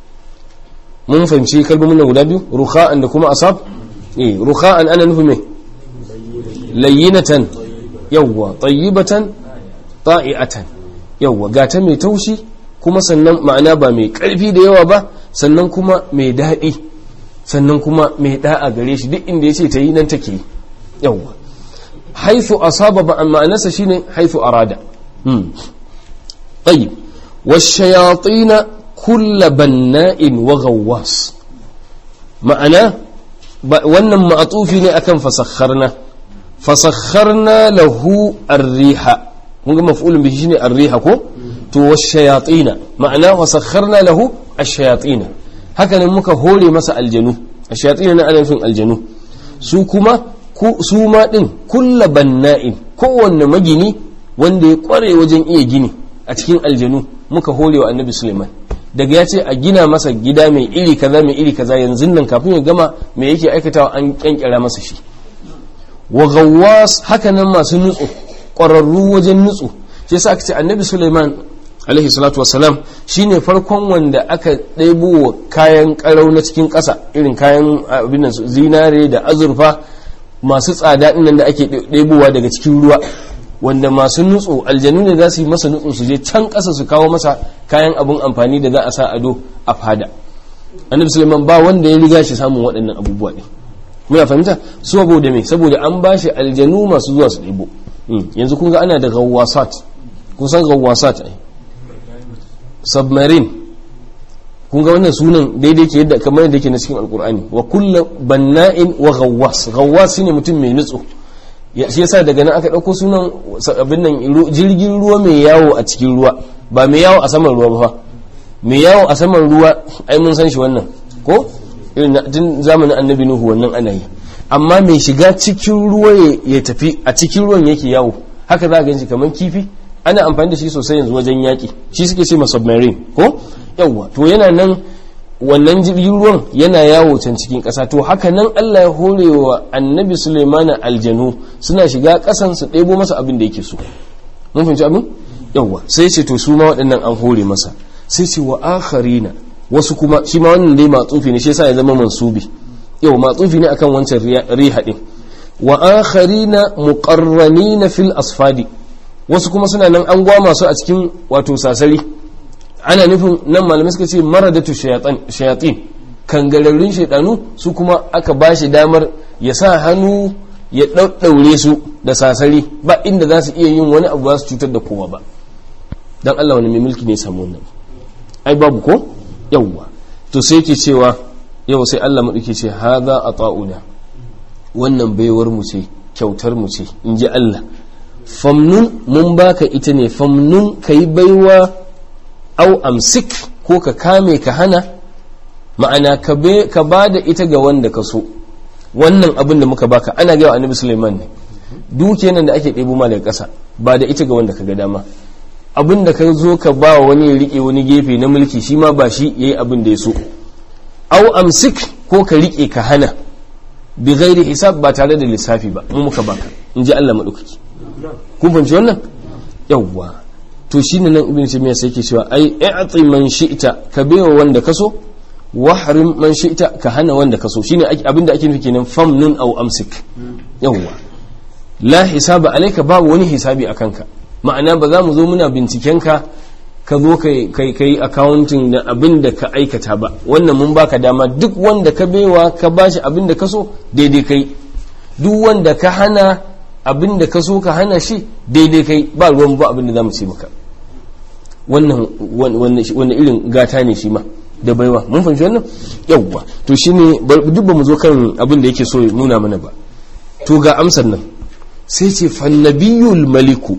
mun fahimci kalmomin nan guda biyu rukha'an da kuma asab eh rukha'an ana nufin me layyinatan yawwa tayyibatan ta'iatan yawwa gata mai taushi kuma sannan ma'ana ba mai karfi da yawa ba sannan kuma mai daɗi sannan kuma mai da'a gare shi duk inda yace ta yi nan take yawwa haithu asaba ba ma'anarsa shine haithu arada hmm tayyib والشياطين كل بناء وغواص ma'ana wannan ma'atufi ne akan fasakharna fasakharna lahu ar-riha mun ga maf'ulun bihi shine ar-riha ko to wash-shayatin ma'ana wasakharna lahu ash-shayatin haka nan muka hore masa aljanu ash-shayatin na ana nufin aljanu su kuma su ma din kullu banna'in kowanne magini wanda ya kware wajen iya gini a cikin aljanu muka hore wa annabi suleiman daga ya ce a gina masa gida mai iri kaza mai iri kaza yanzu nan kafin ya gama me yake aikatawa an kyankyara masa shi wa gawwas haka nan masu nutsu ƙwararru wajen nutsu shi yasa aka ce annabi suleiman alaihi salatu wassalam shine farkon wanda aka ɗebo kayan ƙarau na cikin ƙasa irin kayan abin zinare da azurfa masu tsada ɗin da ake ɗebowa daga cikin ruwa wanda masu nutso aljanu ne za su yi masa nutso su je can ƙasa su kawo masa kayan abin amfani da za a sa ado a fada annabi suleiman ba wanda ya riga shi samun waɗannan abubuwa ne muna fahimta saboda me saboda an ba shi aljanu masu zuwa su ɗebo yanzu kun ga ana da gawasat kun san gawasat ai submarine kun ga wannan sunan daidai ke yadda kamar yadda ke na cikin alkur'ani wa kullu banna'in wa gawwas gawwas shine mutum mai nutso shi yasa daga nan aka ɗauko sunan abin nan jirgin ruwa mai yawo a cikin ruwa ba mai yawo a saman ruwa ba mai yawo a saman ruwa ai mun san shi wannan ko irin tun zamanin annabi nuhu wannan ana yi amma mai shiga cikin ruwa ya tafi a cikin ruwan yake yawo haka za a ganshi kamar kifi ana amfani da shi sosai yanzu wajen yaƙi shi suke ce ma submarine ko yawwa to yana nan wannan jirgin ruwan yana yawo can cikin ƙasa to haka nan Allah ya hore wa annabi Suleimana aljanu suna shiga ƙasan su ɗebo masa abin da yake so mun fahimci abin yawwa sai ce to su ma waɗannan an hore masa sai ce wa akharina wasu kuma shi ma wannan dai matsufi ne shi yasa ya zama mansubi yau matsufi ne akan wancan riha din wa akharina muqarranina fil asfadi wasu kuma suna nan an gwama su a cikin wato sasari ana nufin nan malamai suka ce maradatu shayatin kangararrun shaidanu su kuma aka ba shi damar ya sa hannu ya ɗaɗɗaure su da sasari ba inda za su iya yin wani abu za su cutar da kowa ba don Allah wani mai mulki ne samu wannan ai babu ko yawwa to sai ke cewa yau sai Allah maɗauki ce haza a ta'una wannan baiwar mu ce kyautar mu ce in ji Allah famnun mun baka ita ne famnun ka yi baiwa au amsik ko ka kame ka hana ma'ana ka ba da ita ga wanda ka so wannan abin da muka baka ana gaya annabi Sulaiman ne duke nan da ake ɗebo ma daga ƙasa ba da ita ga wanda ka ga dama abin da ka zo ka ba wa wani ya riƙe wani gefe na mulki shi ma ba shi yayi abin da ya so au amsik ko ka riƙe ka hana bi ghairi hisab ba tare da lissafi ba mu muka baka in ji Allah madaukaki kun fahimci wannan yawwa to shine nan ibn taymiya sai yake cewa ai i'ti man shi'ta ka baiwa wanda ka so wahrim man shi'ta ka hana wanda ka so shine abinda ake nufi kenan famnun aw amsik yawwa la hisaba alayka babu wani hisabi akan ka ma'ana ba za mu zo muna binciken ka ka zo kai kai accounting da abin da ka aikata ba wannan mun baka dama duk wanda ka baiwa ka bashi abin da ka so daidai kai duk wanda ka hana abin da ka so ka hana shi daidai kai ba ruwan ba abin da za mu ce maka wannan wannan irin gata ne shi ma da baiwa mun fahimci wannan yawwa to shine duk ba mu zo kan abin da yake so ya nuna mana ba to ga amsar nan sai ce fannabiyul maliku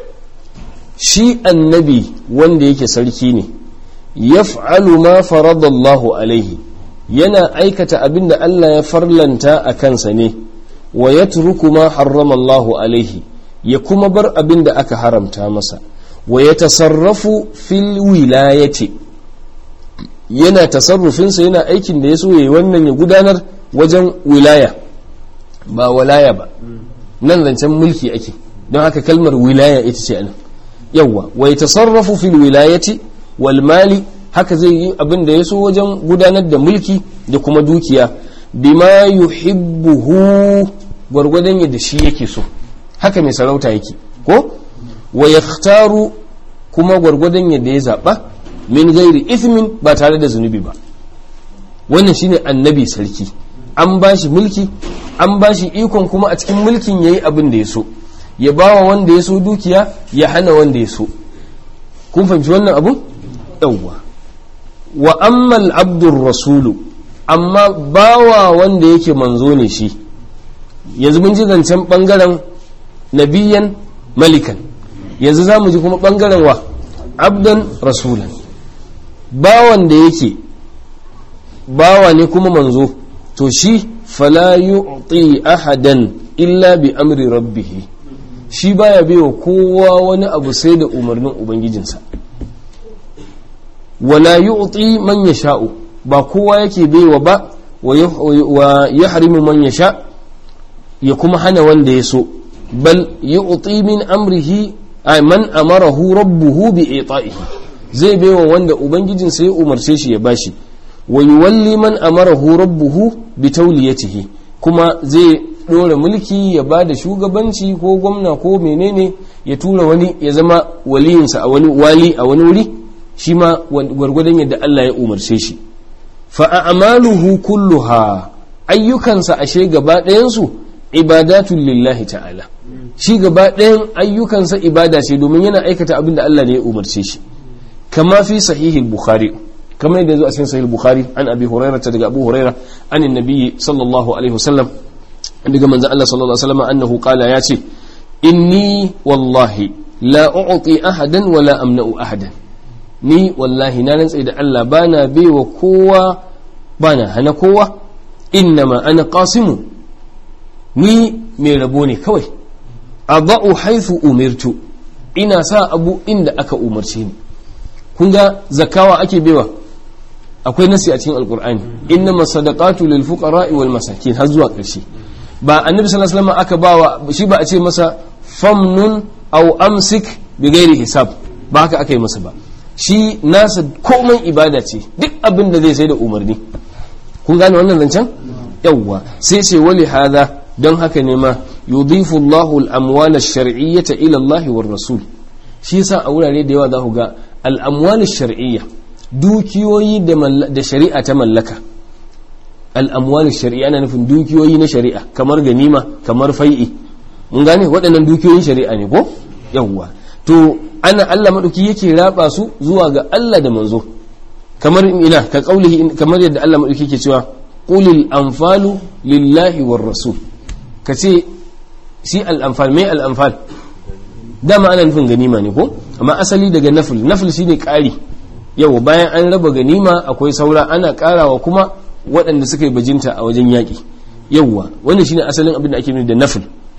shi annabi wanda yake sarki ne yaf'alu ma faradallahu alaihi yana aikata abin da Allah ya farlanta a kansa ne wa yatruku ma harrama Allahu alaihi ya kuma bar abin da aka haramta masa wa ya tasarrafu fil wilayati yana tasarrufinsa yana aikin da ya so yayi wannan ya gudanar wajen wilaya ba walaya ba nan zancen mulki ake don haka kalmar wilaya ita ce anan yawwa wa ya tasarrafu fil wilayati wal mali haka zai yi abin da ya so wajen gudanar da mulki da kuma dukiya bima yuhibbuhu gwargwadon yadda shi yake so haka mai sarauta yake ko wa yakhtaru kuma gwargwadon yadda ya zaba min gairi ithmin ba tare da zunubi ba wannan shine annabi sarki an bashi mulki an bashi ikon kuma a cikin mulkin yayi abin da ya so ya bawa wanda ya so dukiya ya hana wanda ya so kun fahimci wannan abun yawwa wa ammal abdur rasulu amma bawa wanda yake manzo ne shi yanzu mun ji zancen bangaren nabiyan malikan yanzu za mu ji kuma bangaren wa abdan rasulan bawan da yake bawa ne kuma manzo to shi fala yu'ti ahadan illa bi amri rabbih shi baya baiwa kowa wani abu sai da umarnin ubangijinsa wala yu'ti man yasha'u ba kowa yake baiwa ba wa yahrimu man yasha ya kuma hana wanda ya so bal yu'ti min amrihi ay man amarahu rabbuhu bi ita'ihi zai baiwa wanda ubangijinsa ya umarce shi ya bashi wa yuwalli man amarahu rabbuhu bi tawliyatihi kuma zai dora mulki ya bada shugabanci ko gwamna ko menene ya tura wani ya zama waliyinsa a wani wali a wani wuri shi ma gwargwadon yadda Allah ya umarce shi fa a'maluhu kulluha ayyukansa ashe gaba ɗayansu ibadatul lillahi ta'ala shi gaba ɗayan ayyukansa ibada ce domin yana aikata abin da Allah ne ya umarce shi kama fi sahihi bukhari kama yadda zo a cikin sahih bukhari an abi hurairah ta daga abu hurairah an annabi sallallahu alaihi wasallam daga manzon Allah sallallahu alaihi wasallam annahu qala ya ce inni wallahi la u'ti ahadan wala amna'u ahadan ni wallahi na rantsa da Allah bana baiwa kowa bana hana kowa innama ana qasimu ni mai rabo ne kawai adau haythu umirtu ina sa abu inda aka umarce ni kun ga zakawa ake baiwa akwai nasi a cikin alqur'ani innama sadaqatu lil fuqara wal masakin har zuwa ƙarshe ba annabi sallallahu alaihi wasallam aka bawa shi ba a ce masa famnun aw amsik bi ghairi hisab ba haka aka yi masa ba shi nasa komai ibada ce duk abin da zai sai da umarni kun gane wannan zancen yawwa sai ce wali hada don haka ne ma yudhifu Allahu al-amwal ash-shar'iyyata ila Allah war rasul shi yasa a wurare da yawa za ku ga al-amwal ash-shar'iyya dukiyoyi da shari'a ta mallaka al'amwal shari'a ana nufin dukiyoyi na shari'a kamar ganima kamar fai'i mun gane waɗannan dukiyoyin shari'a ne ko yawwa to ana Allah madauki yake raba su zuwa ga Allah da manzo kamar ina ka kaulihi kamar yadda Allah madauki yake cewa qulil anfalu lillahi war rasul kace shi al anfal mai al anfal dama ana nufin ganima ne ko amma asali daga nafil nafil shine ƙari yau bayan an raba ganima akwai saura ana ƙarawa kuma waɗanda suka yi bajinta a wajen yaƙi yauwa wannan shine asalin abin da ake nufi da nafil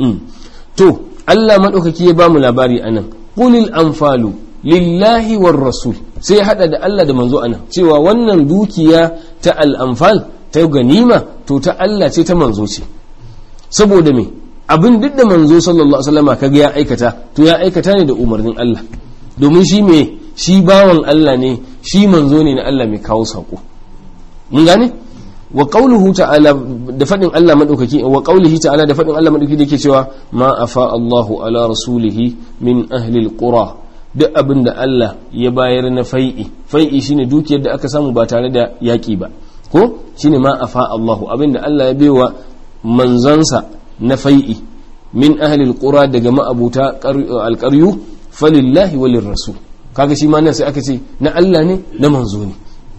to Allah maɗaukaki ya bamu labari anan qulil anfalu lillahi war rasul sai ya hada da Allah da manzo anan cewa wannan dukiya ta al anfal ta ganima to ta Allah ce ta manzo ce saboda me abin duk da manzo sallallahu alaihi wasallama kaga ya aikata to ya aikata ne da umarnin Allah domin shi me shi bawan Allah ne shi manzo ne na Allah mai kawo sako mun gane wa qawluhu ta'ala da fadin Allah madaukaki wa qawlihi ta'ala da fadin Allah madaukaki da yake cewa ma afa Allahu ala rasulihi min ahli alqura duk abin da Allah ya bayar na fai'i fai'i shine dukiyar da aka samu ba tare da yaki ba ko shine ma afa Allahu abin da Allah ya baiwa manzansa na fai'i min ahli alqura daga ma'abuta alqaryu falillahi walir rasul kaga shi ma nan sai aka ce na Allah ne na manzo ne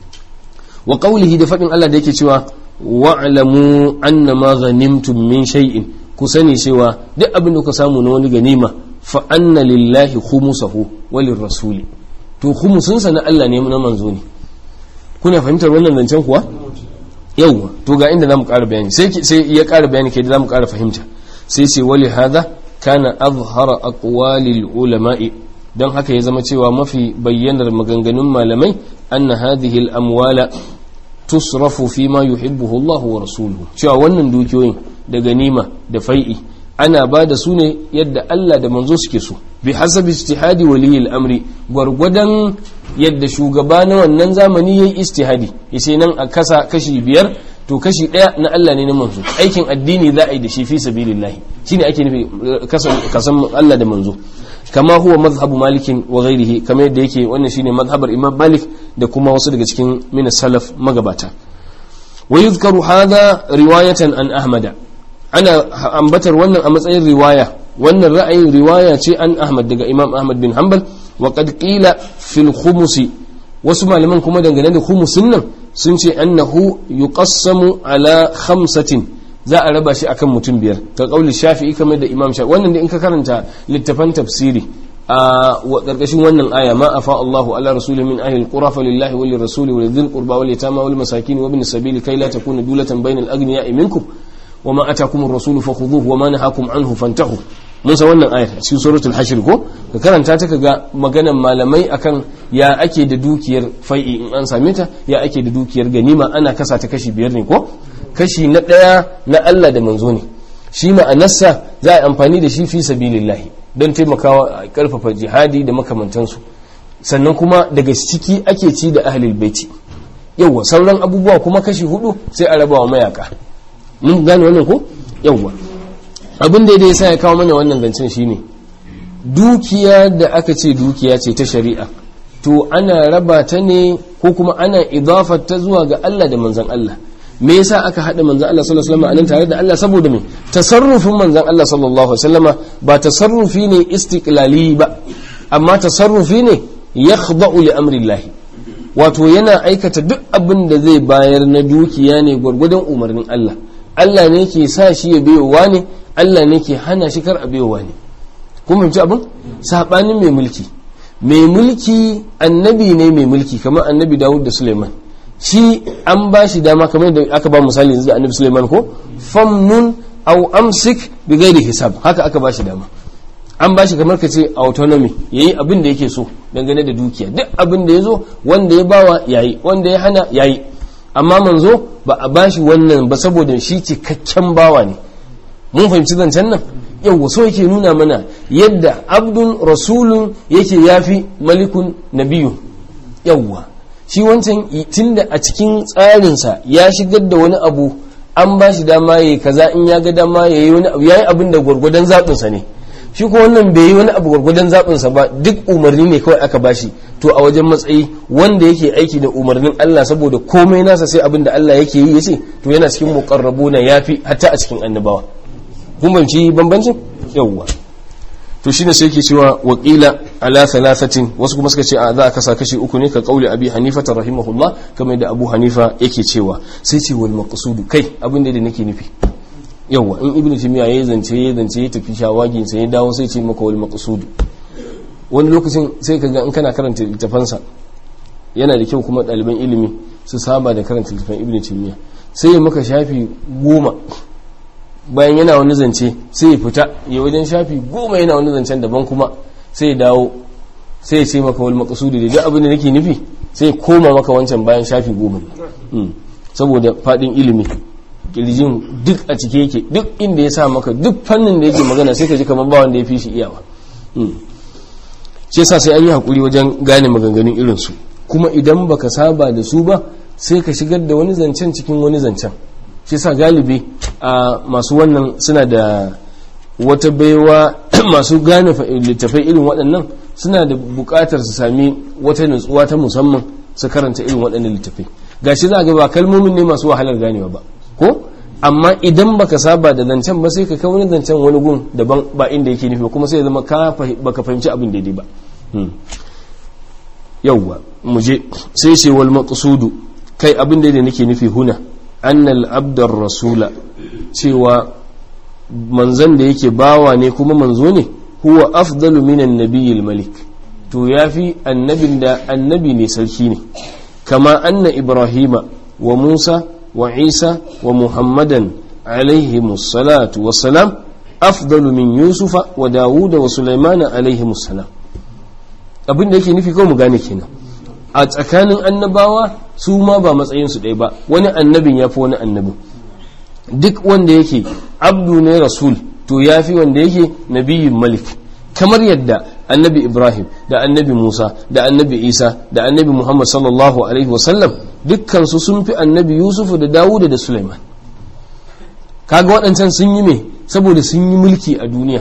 wa qawlihi da fadin Allah da yake cewa wa'lamu anna ma ghanimtum min shay'in ku sani cewa duk abin da ku samu na wani ganima fa anna lillahi khumsahu walir rasuli to khumsun sa na Allah ne na manzo ne kuna fahimtar wannan zancen kuwa yauwa to ga inda zamu ƙara bayani sai sai ya ƙara bayani kai da zamu ƙara fahimta sai ce wali hadha kana azhara aqwalil ulama'i don haka ya zama cewa mafi bayyanar maganganun malamai anna hadhihi al-amwala tusrafu fi ma yuhibbuhu Allah wa rasuluhu cewa wannan dukiyoyin da ganima da fai'i ana ba da su ne yadda Allah da manzo suke so bi hasabi ijtihadi waliyil amri gwargwadon yadda shugaba na wannan zamani yayi ijtihadi yace nan a kasa kashi biyar to kashi daya na Allah ne na manzo aikin addini za a yi da shi fi sabilillahi shine ake nufi kasan Allah da manzo kama huwa mazhabu malikin wa ghairihi kama yadda yake wannan shine mazhabar imam malik da kuma wasu daga cikin min salaf magabata wa yuzkaru hadha riwayatan an ahmada ana ambatar wannan a matsayin riwaya wannan ra'ayin riwaya ce an ahmad daga imam ahmad bin hanbal wa qad qila fil khumusi wasu malaman kuma dangane da khumusin nan sun ce annahu yuqassamu ala khamsatin za a raba shi akan mutum biyar ka kauli shafi'i kamar da imam shafi'i wannan da in ka karanta littafan tafsiri a karkashin wannan aya ma afa Allahu ala rasuli min ahli alqura fa lillahi wa lirrasuli wa lidhil qurba wal yatama wal masakin wa ibn sabili kai la takuna dulatan bainal aghniya'i minkum wa ma atakum ar-rasulu fakhudhuhu wa ma nahakum anhu fantahu mun san wannan ayar a cikin suratul hashr ko ka karanta ta kaga maganan malamai akan ya ake da dukiyar fai'i in an same ta ya ake da dukiyar ganima ana kasa ta kashi biyar ne ko kashi na ɗaya na Allah da manzo ne shi ma'anarsa za a amfani da shi fi sabilillahi don taimakawa a karfafa jihadi da makamantansu sannan kuma daga ciki ake ci da ahlul baiti yawwa sauran abubuwa kuma kashi hudu sai a raba wa mayaka mun gane wannan ko yawwa abin da ya sa ya kawo mana wannan zancen shine dukiya da aka ce dukiya ce ta shari'a to ana raba ta ne ko kuma ana idafar ta zuwa ga Allah da manzon Allah me yasa aka haɗa manzon Allah sallallahu alaihi wasallam anan tare da Allah saboda me tasarrufin manzon Allah sallallahu alaihi wasallama ba tasarrufi ne istiqlali ba amma tasarrufi ne yakhda'u li amri Allah wato yana aikata duk abin da zai bayar na dukiya ne gwargwadon umarnin Allah Allah ne ke sa shi ya bayowa ne Allah ne ke hana shi kar a bayowa ne kun fahimci abin sabanin mai mulki mai mulki annabi ne mai mulki kamar annabi Dawud da Suleiman shi an ba shi dama kamar da aka ba misali yanzu da annabi Sulaiman ko famnun aw amsik bi ghairi hisab haka aka ba shi dama an ba shi kamar ka ce autonomy yayi abin da yake so dangane da dukiya duk abin da yazo wanda ya bawa yayi wanda ya hana yayi amma manzo ba a ba shi wannan ba saboda shi cikakken bawa ne mun fahimci zancen nan yau so yake nuna mana yadda abdun rasulun yake yafi malikun nabiyun yawwa shi wancan tunda a cikin tsarinsa ya shigar da wani abu an ba shi dama ya yi kaza in ya ga dama ya yi wani abu ya yi abin da gwargwadon zaɓinsa ne shi ko wannan bai yi wani abu gwargwadon zaɓinsa ba duk umarni ne kawai aka ba shi to to a wajen matsayi wanda yake aiki da umarnin Allah saboda komai nasa sai abin da Allah yake yi yace to yana cikin muqarrabuna yafi hatta a cikin annabawa kun banci bambancin yawwa to shine sai yake cewa waqila ala thalathatin wasu kuma suka ce a za a kasa kashi uku ne ka kauli abi hanifa rahimahullah kamar da abu hanifa yake cewa sai ce wal maqsudu kai abin da nake nufi yawa in ibnu timiya yayi zance yayi zance ya tafi shawagin sai ya dawo sai ce maka wal maqsudu wani lokacin sai ka ga in kana karanta littafansa yana da kyau kuma ɗaliban ilimi su saba da karanta littafin ibnu timiya sai ya maka shafi goma bayan yana wani zance sai ya fita ya wajen shafi goma yana wani zancen daban kuma sai ya dawo sai ya ce maka wal maqsudi da duk abin da nake nufi sai ya koma maka wancan bayan shafi goma ne saboda fadin ilimi kirjin duk a cike yake duk inda ya sa maka duk fannin da yake magana sai ka ji kamar ba wanda ya fi shi iyawa shi yasa sai an yi hakuri wajen gane maganganun irin su kuma idan baka saba da su ba sai ka shigar da wani zancen cikin wani zancen shi sa galibi a masu wannan suna da wata baiwa masu gane littafai irin waɗannan suna da buƙatar su sami wata nutsuwa ta musamman su karanta irin waɗannan littafai gashi za ga ba kalmomin ne masu wahalar ganewa ba ko amma idan baka saba da zancen ba sai ka kai wani zancen wani gun daban ba inda yake nufi kuma sai zama baka fahimci abin daidai ba yauwa mu je sai ce wal maqsudu kai abin da nake nufi huna annal abdar rasula cewa manzan da yake bawa ne kuma manzo ne huwa afdalu minan nabiyil malik to yafi annabin da annabi ne sarki ne kama anna ibrahima wa musa wa isa wa muhammadan alaihi salatu wassalam afdalu min yusufa wa dawuda wa sulaimana alaihi salam abin da yake nufi kawai mu gane kenan a tsakanin annabawa su ma ba matsayinsu ɗaya ba wani annabin ya fi wani annabin duk wanda yake abdu ne rasul to ya fi wanda yake nabiyin malik kamar yadda annabi ibrahim da annabi musa da annabi isa da annabi muhammad sallallahu alaihi wasallam dukkansu sun fi annabi yusufu da dawuda da suleiman kaga waɗancan sun yi me saboda sun yi mulki a duniya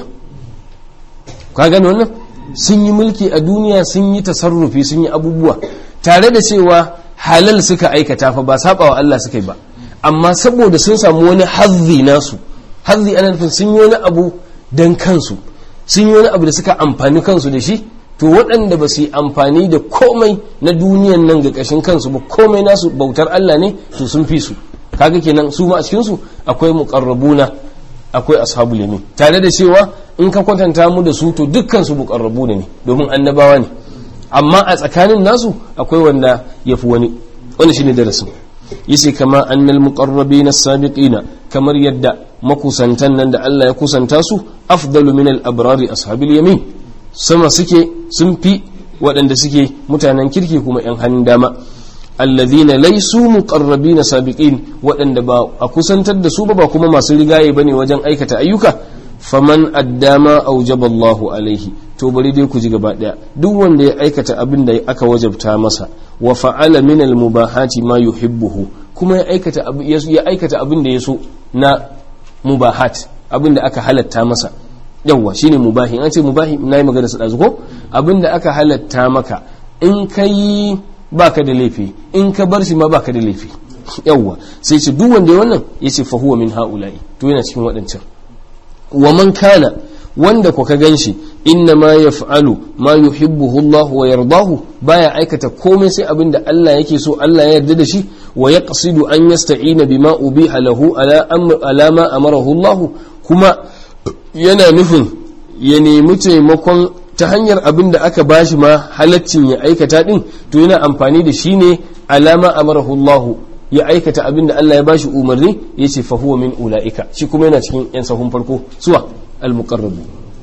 ka gane wannan sun yi mulki a duniya sun yi tasarrufi sun yi abubuwa tare da cewa halal suka aikata fa ba saba wa Allah suka yi ba amma saboda sun samu wani hazzi nasu hazzi ana nufin sun yi wani abu dan kansu sun yi wani abu da suka amfani kansu da shi to waɗanda ba su yi amfani da komai na duniyan nan ga ƙashin kansu ba komai nasu bautar Allah ne to sun fi su kaga kenan su ma a cikin su akwai muqarrabuna akwai ashabul yamin tare da cewa in ka kwatanta mu da su to dukkan su muqarrabuna ne domin annabawa ne amma a tsakanin nasu akwai wanda yafi wani wani shine darasin yace kama annal muqarrabina as-sabiqina kamar yadda makusantan nan da Allah ya kusanta su afdalu min al-abrari ashabil yamin sama suke sun fi waɗanda suke mutanen kirki kuma yan hannun dama alladhina laysu muqarrabina sabiqin waɗanda ba a kusantar da su ba ba kuma masu rigaye bane wajen aikata ayyuka faman addama aujaba Allahu alaihi to bari dai ku ji gaba daya duk wanda ya aikata abin da aka wajabta masa wa fa'ala min al-mubahati ma yuhibbuhu kuma ya aikata ya aikata abin da yaso na mubahat abin da aka halatta masa yawa shine mubahi an ce mubahi nayi magana sa dazu ko abin da aka halatta maka in kai baka da laifi in ka bar shi ma baka da laifi yawa sai ce duk wanda ya wannan yace fa huwa min haula'i to yana cikin waɗancan wa man kana wanda ku ka ganshi inna ma yaf'alu ma yuhibbuhu Allah wa yardahu baya aikata komai sai abin da Allah yake so Allah ya yarda da shi wa yaqsidu an yasta'ina bima ubiha lahu ala ala ma amarahu Allah kuma yana nufin ya nemi taimakon ta hanyar abin da aka bashi ma halaccin ya aikata din to yana amfani da shi ne alama amarahu Allah ya aikata abin da Allah ya bashi umarni ya ce fa huwa min ula'ika shi kuma yana cikin yan sahun farko suwa al-muqarrabu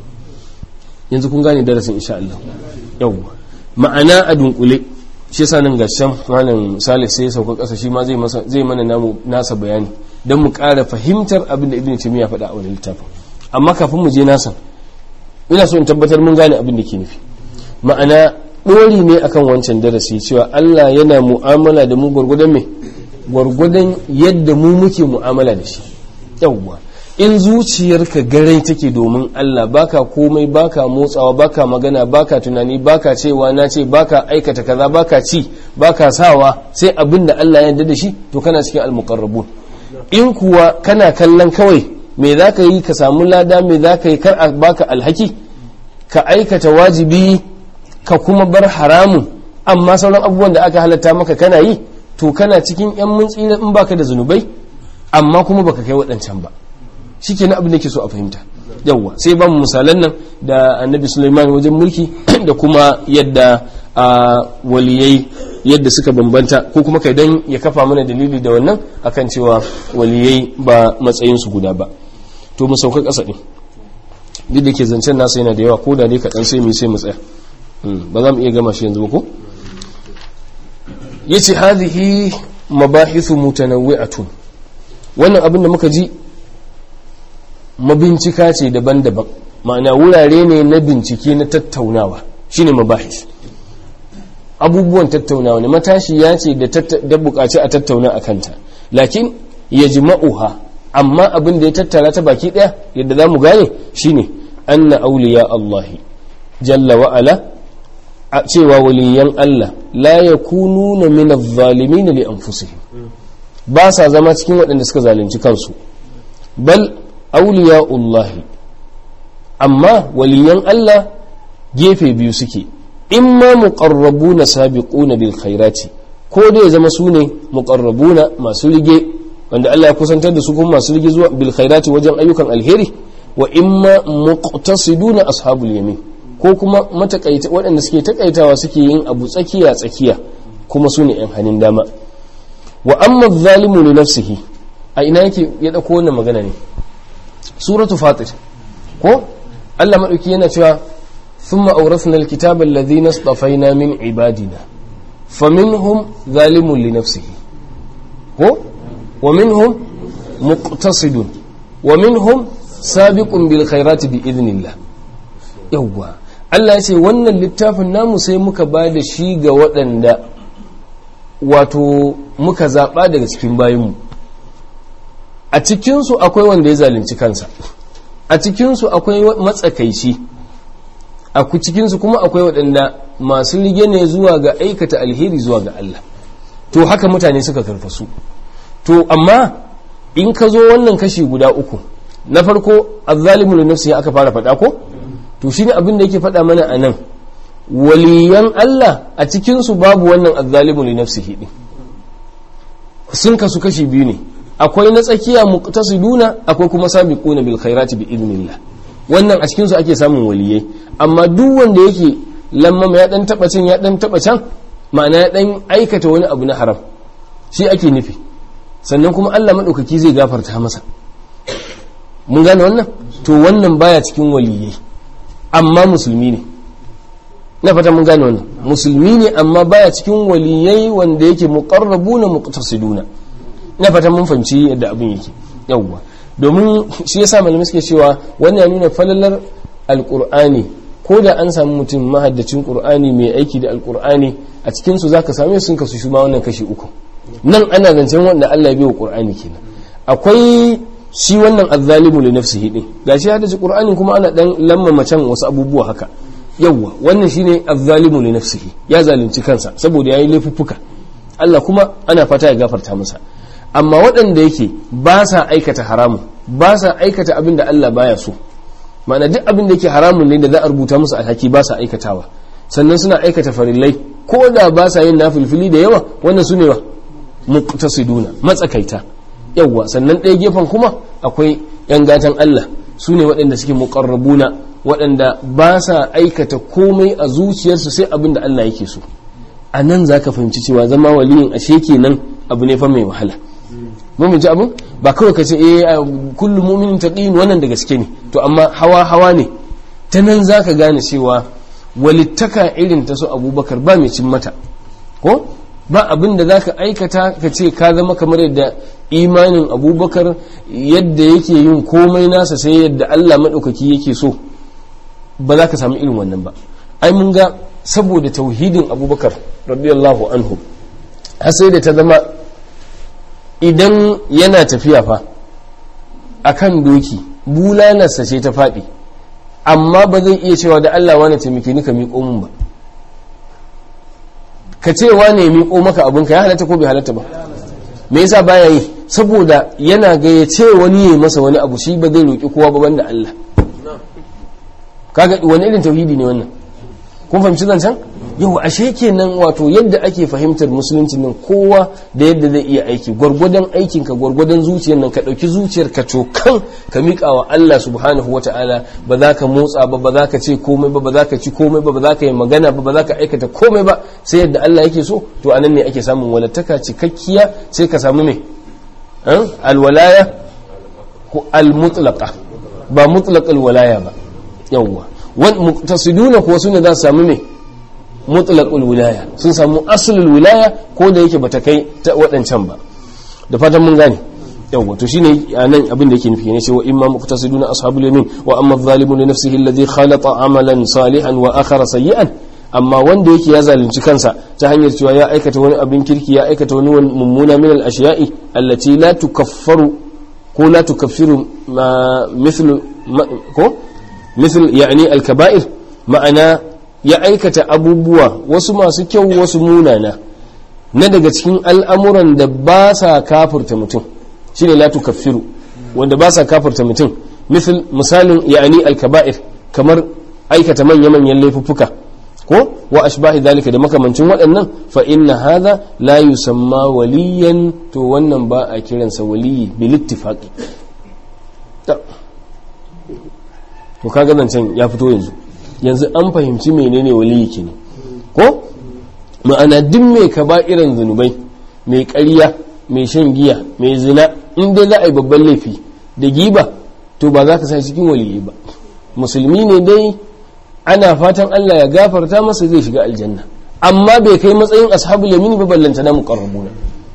yanzu kun gane darasin insha Allah yawwa ma'ana a dunkule shi yasa nan gashan malam Salih sai ya sauka kasa shi ma zai masa zai mana namu nasa bayani dan mu ƙara fahimtar abin da Ibn Taymiyyah faɗa a wannan littafin amma kafin mu je nasa ina so in tabbatar mun gane abin da ke nufi ma'ana ɗori ne akan wancan darasi cewa Allah yana mu'amala da mu gwargwadon me gwargwadon yadda mu muke mu'amala da shi yawwa in zuciyarka garai take domin Allah baka komai baka motsawa baka magana baka tunani baka cewa na ce baka aikata kaza baka ci baka sawa sai abin da Allah ya yarda da shi to kana cikin almuqarrabun in kuwa kana kallon kawai me za ka yi ka samu lada me za ka yi kar a baka alhaki ka aikata wajibi ka kuma bar haramun amma sauran abubuwan da aka halatta maka kana yi to kana cikin yan mun tsira in baka da zunubai amma kuma baka kai waɗancan ba shi ke abin da ke so a fahimta yawwa sai ba mu misalan nan da annabi suleiman wajen mulki da kuma yadda a waliyai yadda suka bambanta ko kuma kai dan ya kafa mana dalili da wannan akan cewa waliyai ba matsayinsu guda ba to mu sauka ƙasa ɗin duk da ke zancen nasa yana da yawa ko da dai kaɗan sai mu sai mu tsaya ba za mu iya gama shi yanzu ba ko yace hadhihi mabahithu mutanawwi'atun wannan abin da muka ji mabincika ce daban-daban ma'ana wurare ne na bincike na tattaunawa shine mabahis abubuwan tattaunawa ne matashi ya ce da bukaci a tattauna a kanta lakin ya jima'uha amma abin da ya tattara ta baki daya yadda za mu gane shine anna auliya Allahi jalla wa'ala a cewa waliyan Allah la yakununa min adh-dhalimin li anfusihim ba sa zama cikin waɗanda suka zalunci kansu bal auliya'ullahi amma waliyan Allah gefe biyu suke imma muqarrabuna sabiquna bil khairati ko dai zama su ne muqarrabuna masu rige wanda Allah ya kusantar da su kuma masu rige zuwa bil khairati wajen ayyukan alheri wa imma muqtasiduna ashabul yamin ko kuma matakaita waɗanda suke takaitawa suke yin abu tsakiya tsakiya kuma su ne yan hannun dama wa amma zalimu li nafsihi a ina yake ya dauko wannan magana ne suratu fatir ko Allah madauki yana cewa thumma awrathna alkitaba alladhina istafaina min ibadina faminhum zalimun li nafsihi ko wa minhum muqtasidun wa minhum sabiqun bil khairati bi idnillah yawwa Allah ya ce wannan littafin namu sai muka ba da shi ga waɗanda wato muka zaɓa daga cikin bayanmu a cikinsu akwai wanda ya zalunci kansa a cikinsu akwai matsakaici a cikinsu kuma akwai waɗanda masu rige ne zuwa ga aikata alheri zuwa ga Allah to haka mutane suka karfasu to amma in ka zo wannan kashi guda uku na farko azzalimu li nafsihi aka fara faɗa ko to shine abin da yake faɗa mana a nan waliyan Allah a cikinsu babu wannan azzalimu li nafsihi din sun kasu kashi biyu ne akwai na tsakiya muqtasiduna akwai kuma sabiquna bil khairati bi idnillah wannan a cikin su ake samun waliyai amma duk wanda yake lamma ya dan taba can ya dan taba can ma'ana ya dan aikata wani abu na haram shi ake nufi sannan kuma Allah madaukaki zai gafarta masa mun gane wannan to wannan baya cikin waliyai amma musulmi ne na fata mun gane wannan musulmi ne amma baya cikin waliyai wanda yake muqarrabuna muqtasiduna na fata mun fahimci yadda abin yake yawwa domin shi yasa malamai suke cewa wannan ya nuna falalar alqur'ani ko da an samu mutum mahaddacin qur'ani mai aiki da alqur'ani a cikin su zaka same sun kasu shi ma wannan kashi uku nan ana zancen wanda Allah ya biyo qur'ani kenan akwai shi wannan azzalimu li nafsihi din gashi haddace qur'anin kuma ana dan lamma can wasu abubuwa haka yawwa wannan shine azzalimu li nafsihi ya zalunci kansa saboda yayi laifuffuka Allah kuma ana fata ya gafarta masa amma waɗanda yake ba sa aikata haramun ba sa aikata abin da Allah baya so ma'ana duk abin da yake haramun ne da za a rubuta musu alhaki ba sa aikatawa sannan suna aikata farillai ko da ba sa yin nafilfili da yawa wannan su ne wa muqtasiduna matsakaita yawwa sannan ɗaya gefen kuma akwai yan gatan Allah su ne waɗanda suke muqarrabuna waɗanda ba sa aikata komai a zuciyarsu sai abin da Allah yake so a nan za ka fahimci cewa zama waliyin ashe kenan abu ne fa mai wahala mun ji abin ba kawai ka ce eh kullum mu'minin taqin wannan da gaske ne to amma hawa hawa ne ta nan za ka gane cewa walittaka irin ta su abubakar ba mai cin mata ko ba abin da za ka aikata ka ce ka zama kamar yadda imanin abubakar yadda yake yin komai nasa sai yadda allah maɗaukaki yake so ba za ka samu irin wannan ba ai mun ga saboda tauhidin abubakar radiyallahu anhu har sai da ta zama idan yana tafiya fa akan doki bulanarsa ce ta faɗi amma ba zai iya cewa da Allah wani taimake ni ka miƙo mun ba ka ce wane miƙo maka abinka ya halatta ko bai halatta ba me yasa baya yi saboda yana ga ya ce wani ya masa wani abu shi ba zai roƙi kowa ba banda Allah kaga wani irin tauhidi ne wannan kun fahimci zancen yau ashe kenan wato yadda ake fahimtar musulunci nan kowa da yadda zai iya aiki gwargwadon aikin ka gwargwadon zuciyar nan ka ɗauki zuciyar ka cokan ka miƙa wa Allah subhanahu wata'ala ba za ka motsa ba ba za ka ce komai ba ba za ka ci komai ba ba za ka yi magana ba ba za ka aikata komai ba sai yadda Allah yake so to anan ne ake samun walattaka cikakkiya sai ka samu me alwalaya ko almutlaqa ba mutlaqal walaya ba yawwa wal muqtasiduna kuwa sune za su samu me mutlaqul wilaya sun samu aslul wilaya ko da yake bata kai ta waɗancan ba da fatan mun gane yawwa to shine anan abin da yake nufi ne cewa imma muqtasiduna ashabul yamin wa amma adh-dhalimu li nafsihi alladhi khalata amalan salihan wa akhara sayyi'an amma wanda yake ya zalunci kansa ta hanyar cewa ya aikata wani abin kirki ya aikata wani mummuna min al-ashiya'i allati la tukaffaru ko la tukaffiru mithlu ko mithl yani al-kaba'ir ma'ana ya aikata abubuwa wasu masu kyau wasu munana na daga cikin al'amuran da ba sa kafurta mutum shine la tukaffiru wanda ba sa kafurta mutum misal misalin yani al-kaba'ir kamar aikata manya-manyan laifuffuka ko wa ashbahi dalika da makamancin waɗannan fa inna hadha la yusamma waliyan to wannan ba a kiransa waliyi bil ittifaqi to kaga zancen ya fito yanzu yanzu an fahimci menene waliyi ke ne ko ma'ana duk mai irin zunubai mai ƙarya mai shan giya mai zina in dai za a yi babban laifi da giba to ba za ka sa cikin waliyi ba musulmi ne dai ana fatan Allah ya gafarta masa zai shiga aljanna amma bai kai matsayin ashabul yamin ba ballanta na muqarrabuna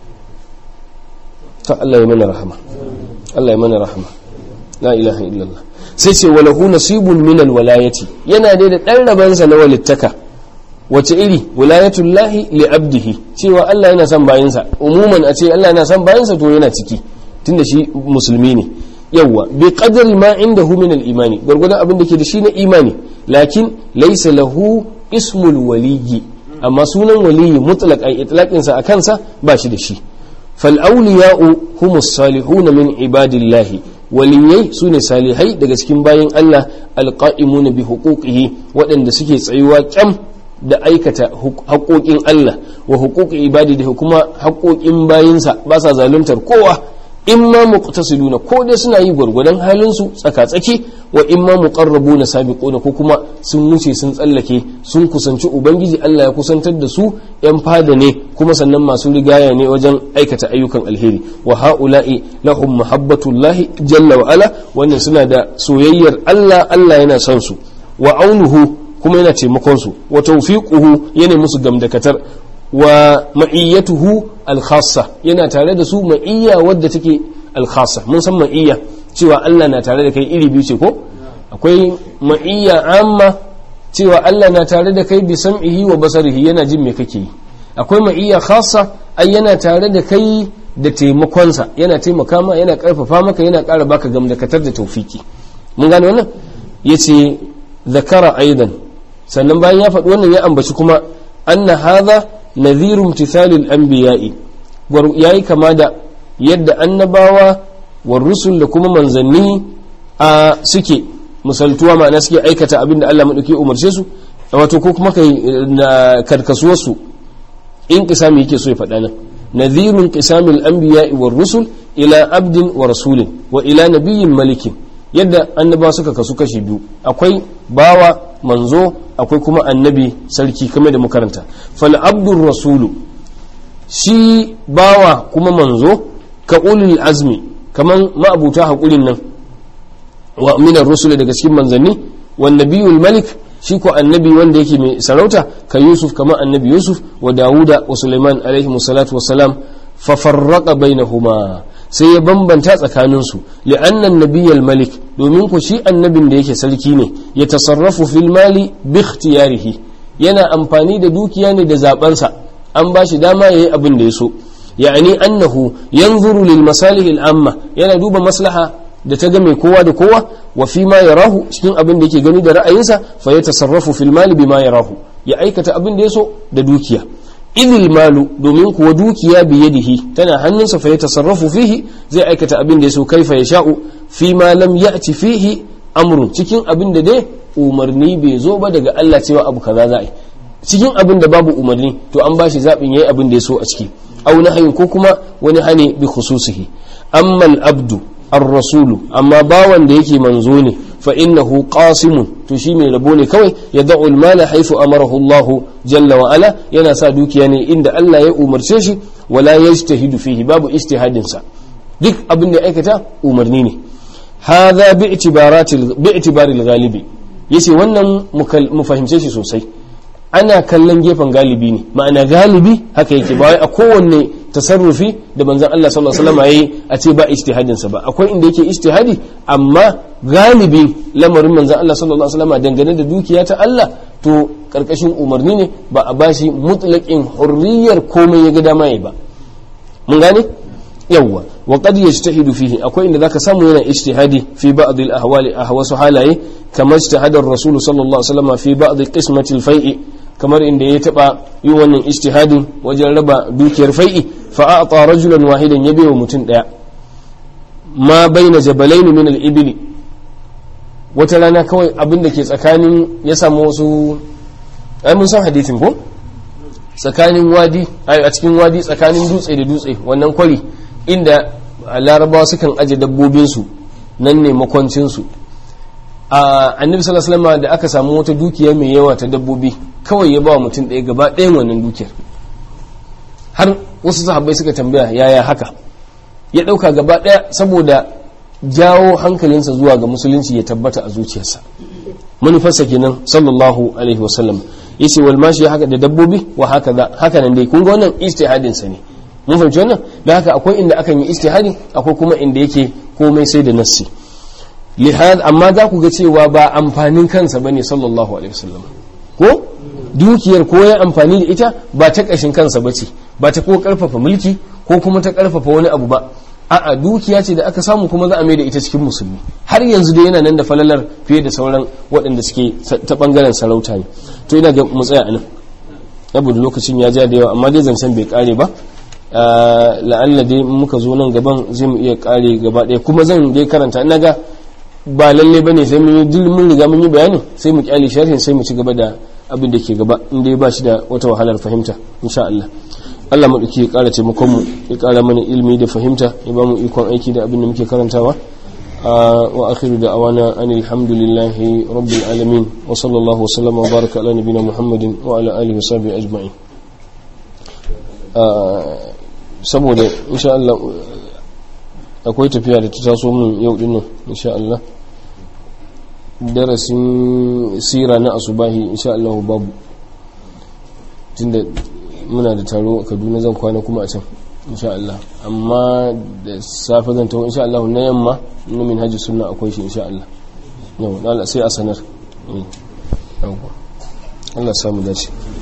ta Allah ya mana rahama Allah ya mana rahama la ilaha illallah sai ce walahu nasibun min alwalayati yana dai da dan rabansa na walittaka wace iri wilayatullahi li abdihi cewa Allah yana son bayinsa umuman a ce Allah yana son bayinsa to yana ciki tunda shi musulmi ne yawa bi qadri ma indahu min al-imani gurgurdan abin da ke da shi na imani lakin laysa lahu ismul waliyyi amma sunan waliyyi mutlaq ay itlaqin sa akan sa ba shi da shi fal awliya'u humus salihuna min ibadillahi waliyai su ne salihai daga cikin bayan Allah alƙa'imuna bi huquqihi waɗanda suke tsayuwa kyam da aikata haƙoƙin Allah wa huquqi ibadi da kuma haƙoƙin bayinsa ba sa zaluntar kowa in ma muqtasiduna ko dai suna yi gwargwadon halin su tsaka-tsaki wa in ma muqarrabuna sabiquna ko kuma sun wuce sun tsallake sun kusanci ubangiji Allah ya kusantar da su yan fada ne kuma sannan masu rigaya ne wajen aikata ayyukan alheri wa haula'i lahum mahabbatullahi jalla wa ala wannan suna da soyayyar Allah Allah yana son su wa aunuhu kuma yana taimakon su wa tawfiquhu yana musu gamdakatar wa ma'iyyatuhu alkhassa yana tare da su ma'iyya wadda take alkhassa mun san ma'iyya cewa Allah na tare da kai iri biyu ce ko akwai ma'iyya amma cewa Allah na tare da kai bi sam'ihi wa basarihi yana jin me kake yi akwai ma'iyya khassa ai yana tare da kai da taimakonsa yana taimaka ma yana karfafa maka yana ƙara baka gamdakatar da taufiki mun gane wannan yace zakara aidan sannan bayan ya faɗi wannan ya ambaci kuma anna hadha nadhiru imtithalil anbiya'i yayi kama da yadda annabawa war rusul da kuma manzanni a suke misaltuwa ma'ana suke aikata abin da Allah madauki umarce su wato ko kuma kai karkasuwar su in kisami yake so ya faɗa nan nadhiru qisamil anbiya'i war rusul ila abdin wa rasulin wa ila nabiyyin malikin yadda annabawa suka kasu kashi biyu akwai bawa manzo akwai kuma annabi sarki kamar da makaranta fal abdur rasulu shi bawa kuma manzo ka ulul azmi kaman ma'abuta haƙurin nan wa minar rusul daga cikin manzanni wa nabiyul malik shi ko annabi wanda yake mai sarauta ka yusuf kamar annabi yusuf wa dawuda wa sulaiman alaihi salatu wassalam fa farraqa bainahuma sai ya bambanta tsakaninsu li'annan nabiyyal malik domin ku shi annabin da yake sarki ne ya tasarrafu fil mali bi ikhtiyarihi yana amfani da dukiya ne da zabansa an ba shi dama yayi abin da ya so ya'ani annahu yanzuru lil masalih al amma yana duba maslaha da ta ga mai kowa da kowa wa fi ma yarahu cikin abin da yake gani da ra'ayinsa fa ya tasarrafu fil mali bima yarahu ya aikata abin da ya so da dukiya idil malu domin kuwa dukiya biyadihi tana hannunsa fa ya tasarrafu fihi zai aikata abin da ya so kaifa ya sha'u fi ma lam ya'ti fihi amrun cikin abin da dai umarni bai zo ba daga Allah cewa abu kaza za a yi cikin abin da babu umarni to an bashi zaɓin yayi abin da ya so a ciki au nahayin ko kuma wani hane bi khususihi amma al-abdu ar-rasulu amma bawan da yake manzo ne fa innahu qasimun to shi mai rabo ne kawai ya da'u al-mala haythu amarahu Allah jalla wa ala yana sa dukiya ne inda Allah ya umarce shi wala yajtahidu fihi babu ijtihadin sa duk abin da aikata umarni ne hadha bi itibaratil bi itibaril ghalibi yace wannan mu fahimce shi sosai ana kallon gefen galibi ne ma'ana galibi haka yake ba wai a kowanne tasarrufi da manzon Allah sallallahu alaihi wasallam yayi a ce ba ijtihadin sa ba akwai inda yake ijtihadi amma galibi lamarin manzon Allah sallallahu alaihi wasallam dangane da dukiya ta Allah to karkashin umarni ne ba a bashi mutlaqin hurriyar komai ya ga dama yayi ba mun gane yawwa wa qad yajtahidu fihi akwai inda zaka samu yana ijtihadi fi ba'd al ahwali ahwasu halaye kamar ijtihadar rasul sallallahu alaihi wasallam fi ba'd qismati al fai'i kamar inda ya taba yi wannan ijtihadin wajen raba dukiyar fai'i fa a'ta rajulan wahidan ya wa mutum daya ma baina jabalaini min al ibli wata rana kawai abin da ke tsakanin ya samu wasu ai mun san hadisin ko tsakanin wadi a cikin wadi tsakanin dutse da dutse wannan kwari inda larabawa sukan aje dabbobinsu nan ne makwancinsu a annabi sallallahu alaihi wasallam da aka samu wata dukiya mai yawa ta dabbobi kawai ya ba wa mutum ɗaya gaba ɗayan wannan dukiyar har wasu sahabbai suka tambaya yaya haka ya ɗauka gaba ɗaya saboda jawo hankalinsa zuwa ga musulunci ya tabbata a zuciyarsa manufarsa kenan sallallahu alaihi wasallam yace wal mashi haka da dabbobi wa haka da haka nan dai kun ga wannan ijtihadin sa ne mun fahimci wannan da haka akwai inda akan yi ijtihadi akwai kuma inda yake komai sai da nassi lihad amma za ku ga cewa ba amfanin kansa bane sallallahu alaihi wasallam ko dukiyar ko ya amfani da ita ba ta kashin kansa bace ba ta ko karfafa mulki ko kuma ta karfafa wani abu ba a'a dukiya ce da aka samu kuma za a mai da ita cikin musulmi har yanzu da yana nan da falalar fiye da sauran waɗanda suke ta bangaren sarauta ne to ina ga mu tsaya anan saboda lokacin ya ja da yawa amma dai zancen bai kare ba la'alla dai muka zo nan gaban zai mu iya kare gaba ɗaya kuma zan dai karanta ina ga ba lalle bane sai mun yi mun riga mun yi bayani sai mu kyale sharhin sai mu ci gaba da abin da ke gaba inda ya ba shi da wata wahalar fahimta insha Allah Allah mu ya kara taimakon mu ya kara mana ilimi da fahimta ya ba mu ikon aiki da abin da muke karantawa wa akhiru da awana anil hamdulillahi rabbil alamin wa sallallahu wa sallama wa baraka ala nabina muhammadin wa ala alihi wa sahbihi ajma'in saboda insha Allah akwai tafiya da ta taso min yau dinnan insha Allah darasin sira na asubahi insha Allah babu tunda muna da taro a Kaduna zan kwana kuma a can insha Allah amma da safe zan tawo insha Allah na yamma na min haji sunna akwai shi insha Allah yau sai a sanar Allah samu dace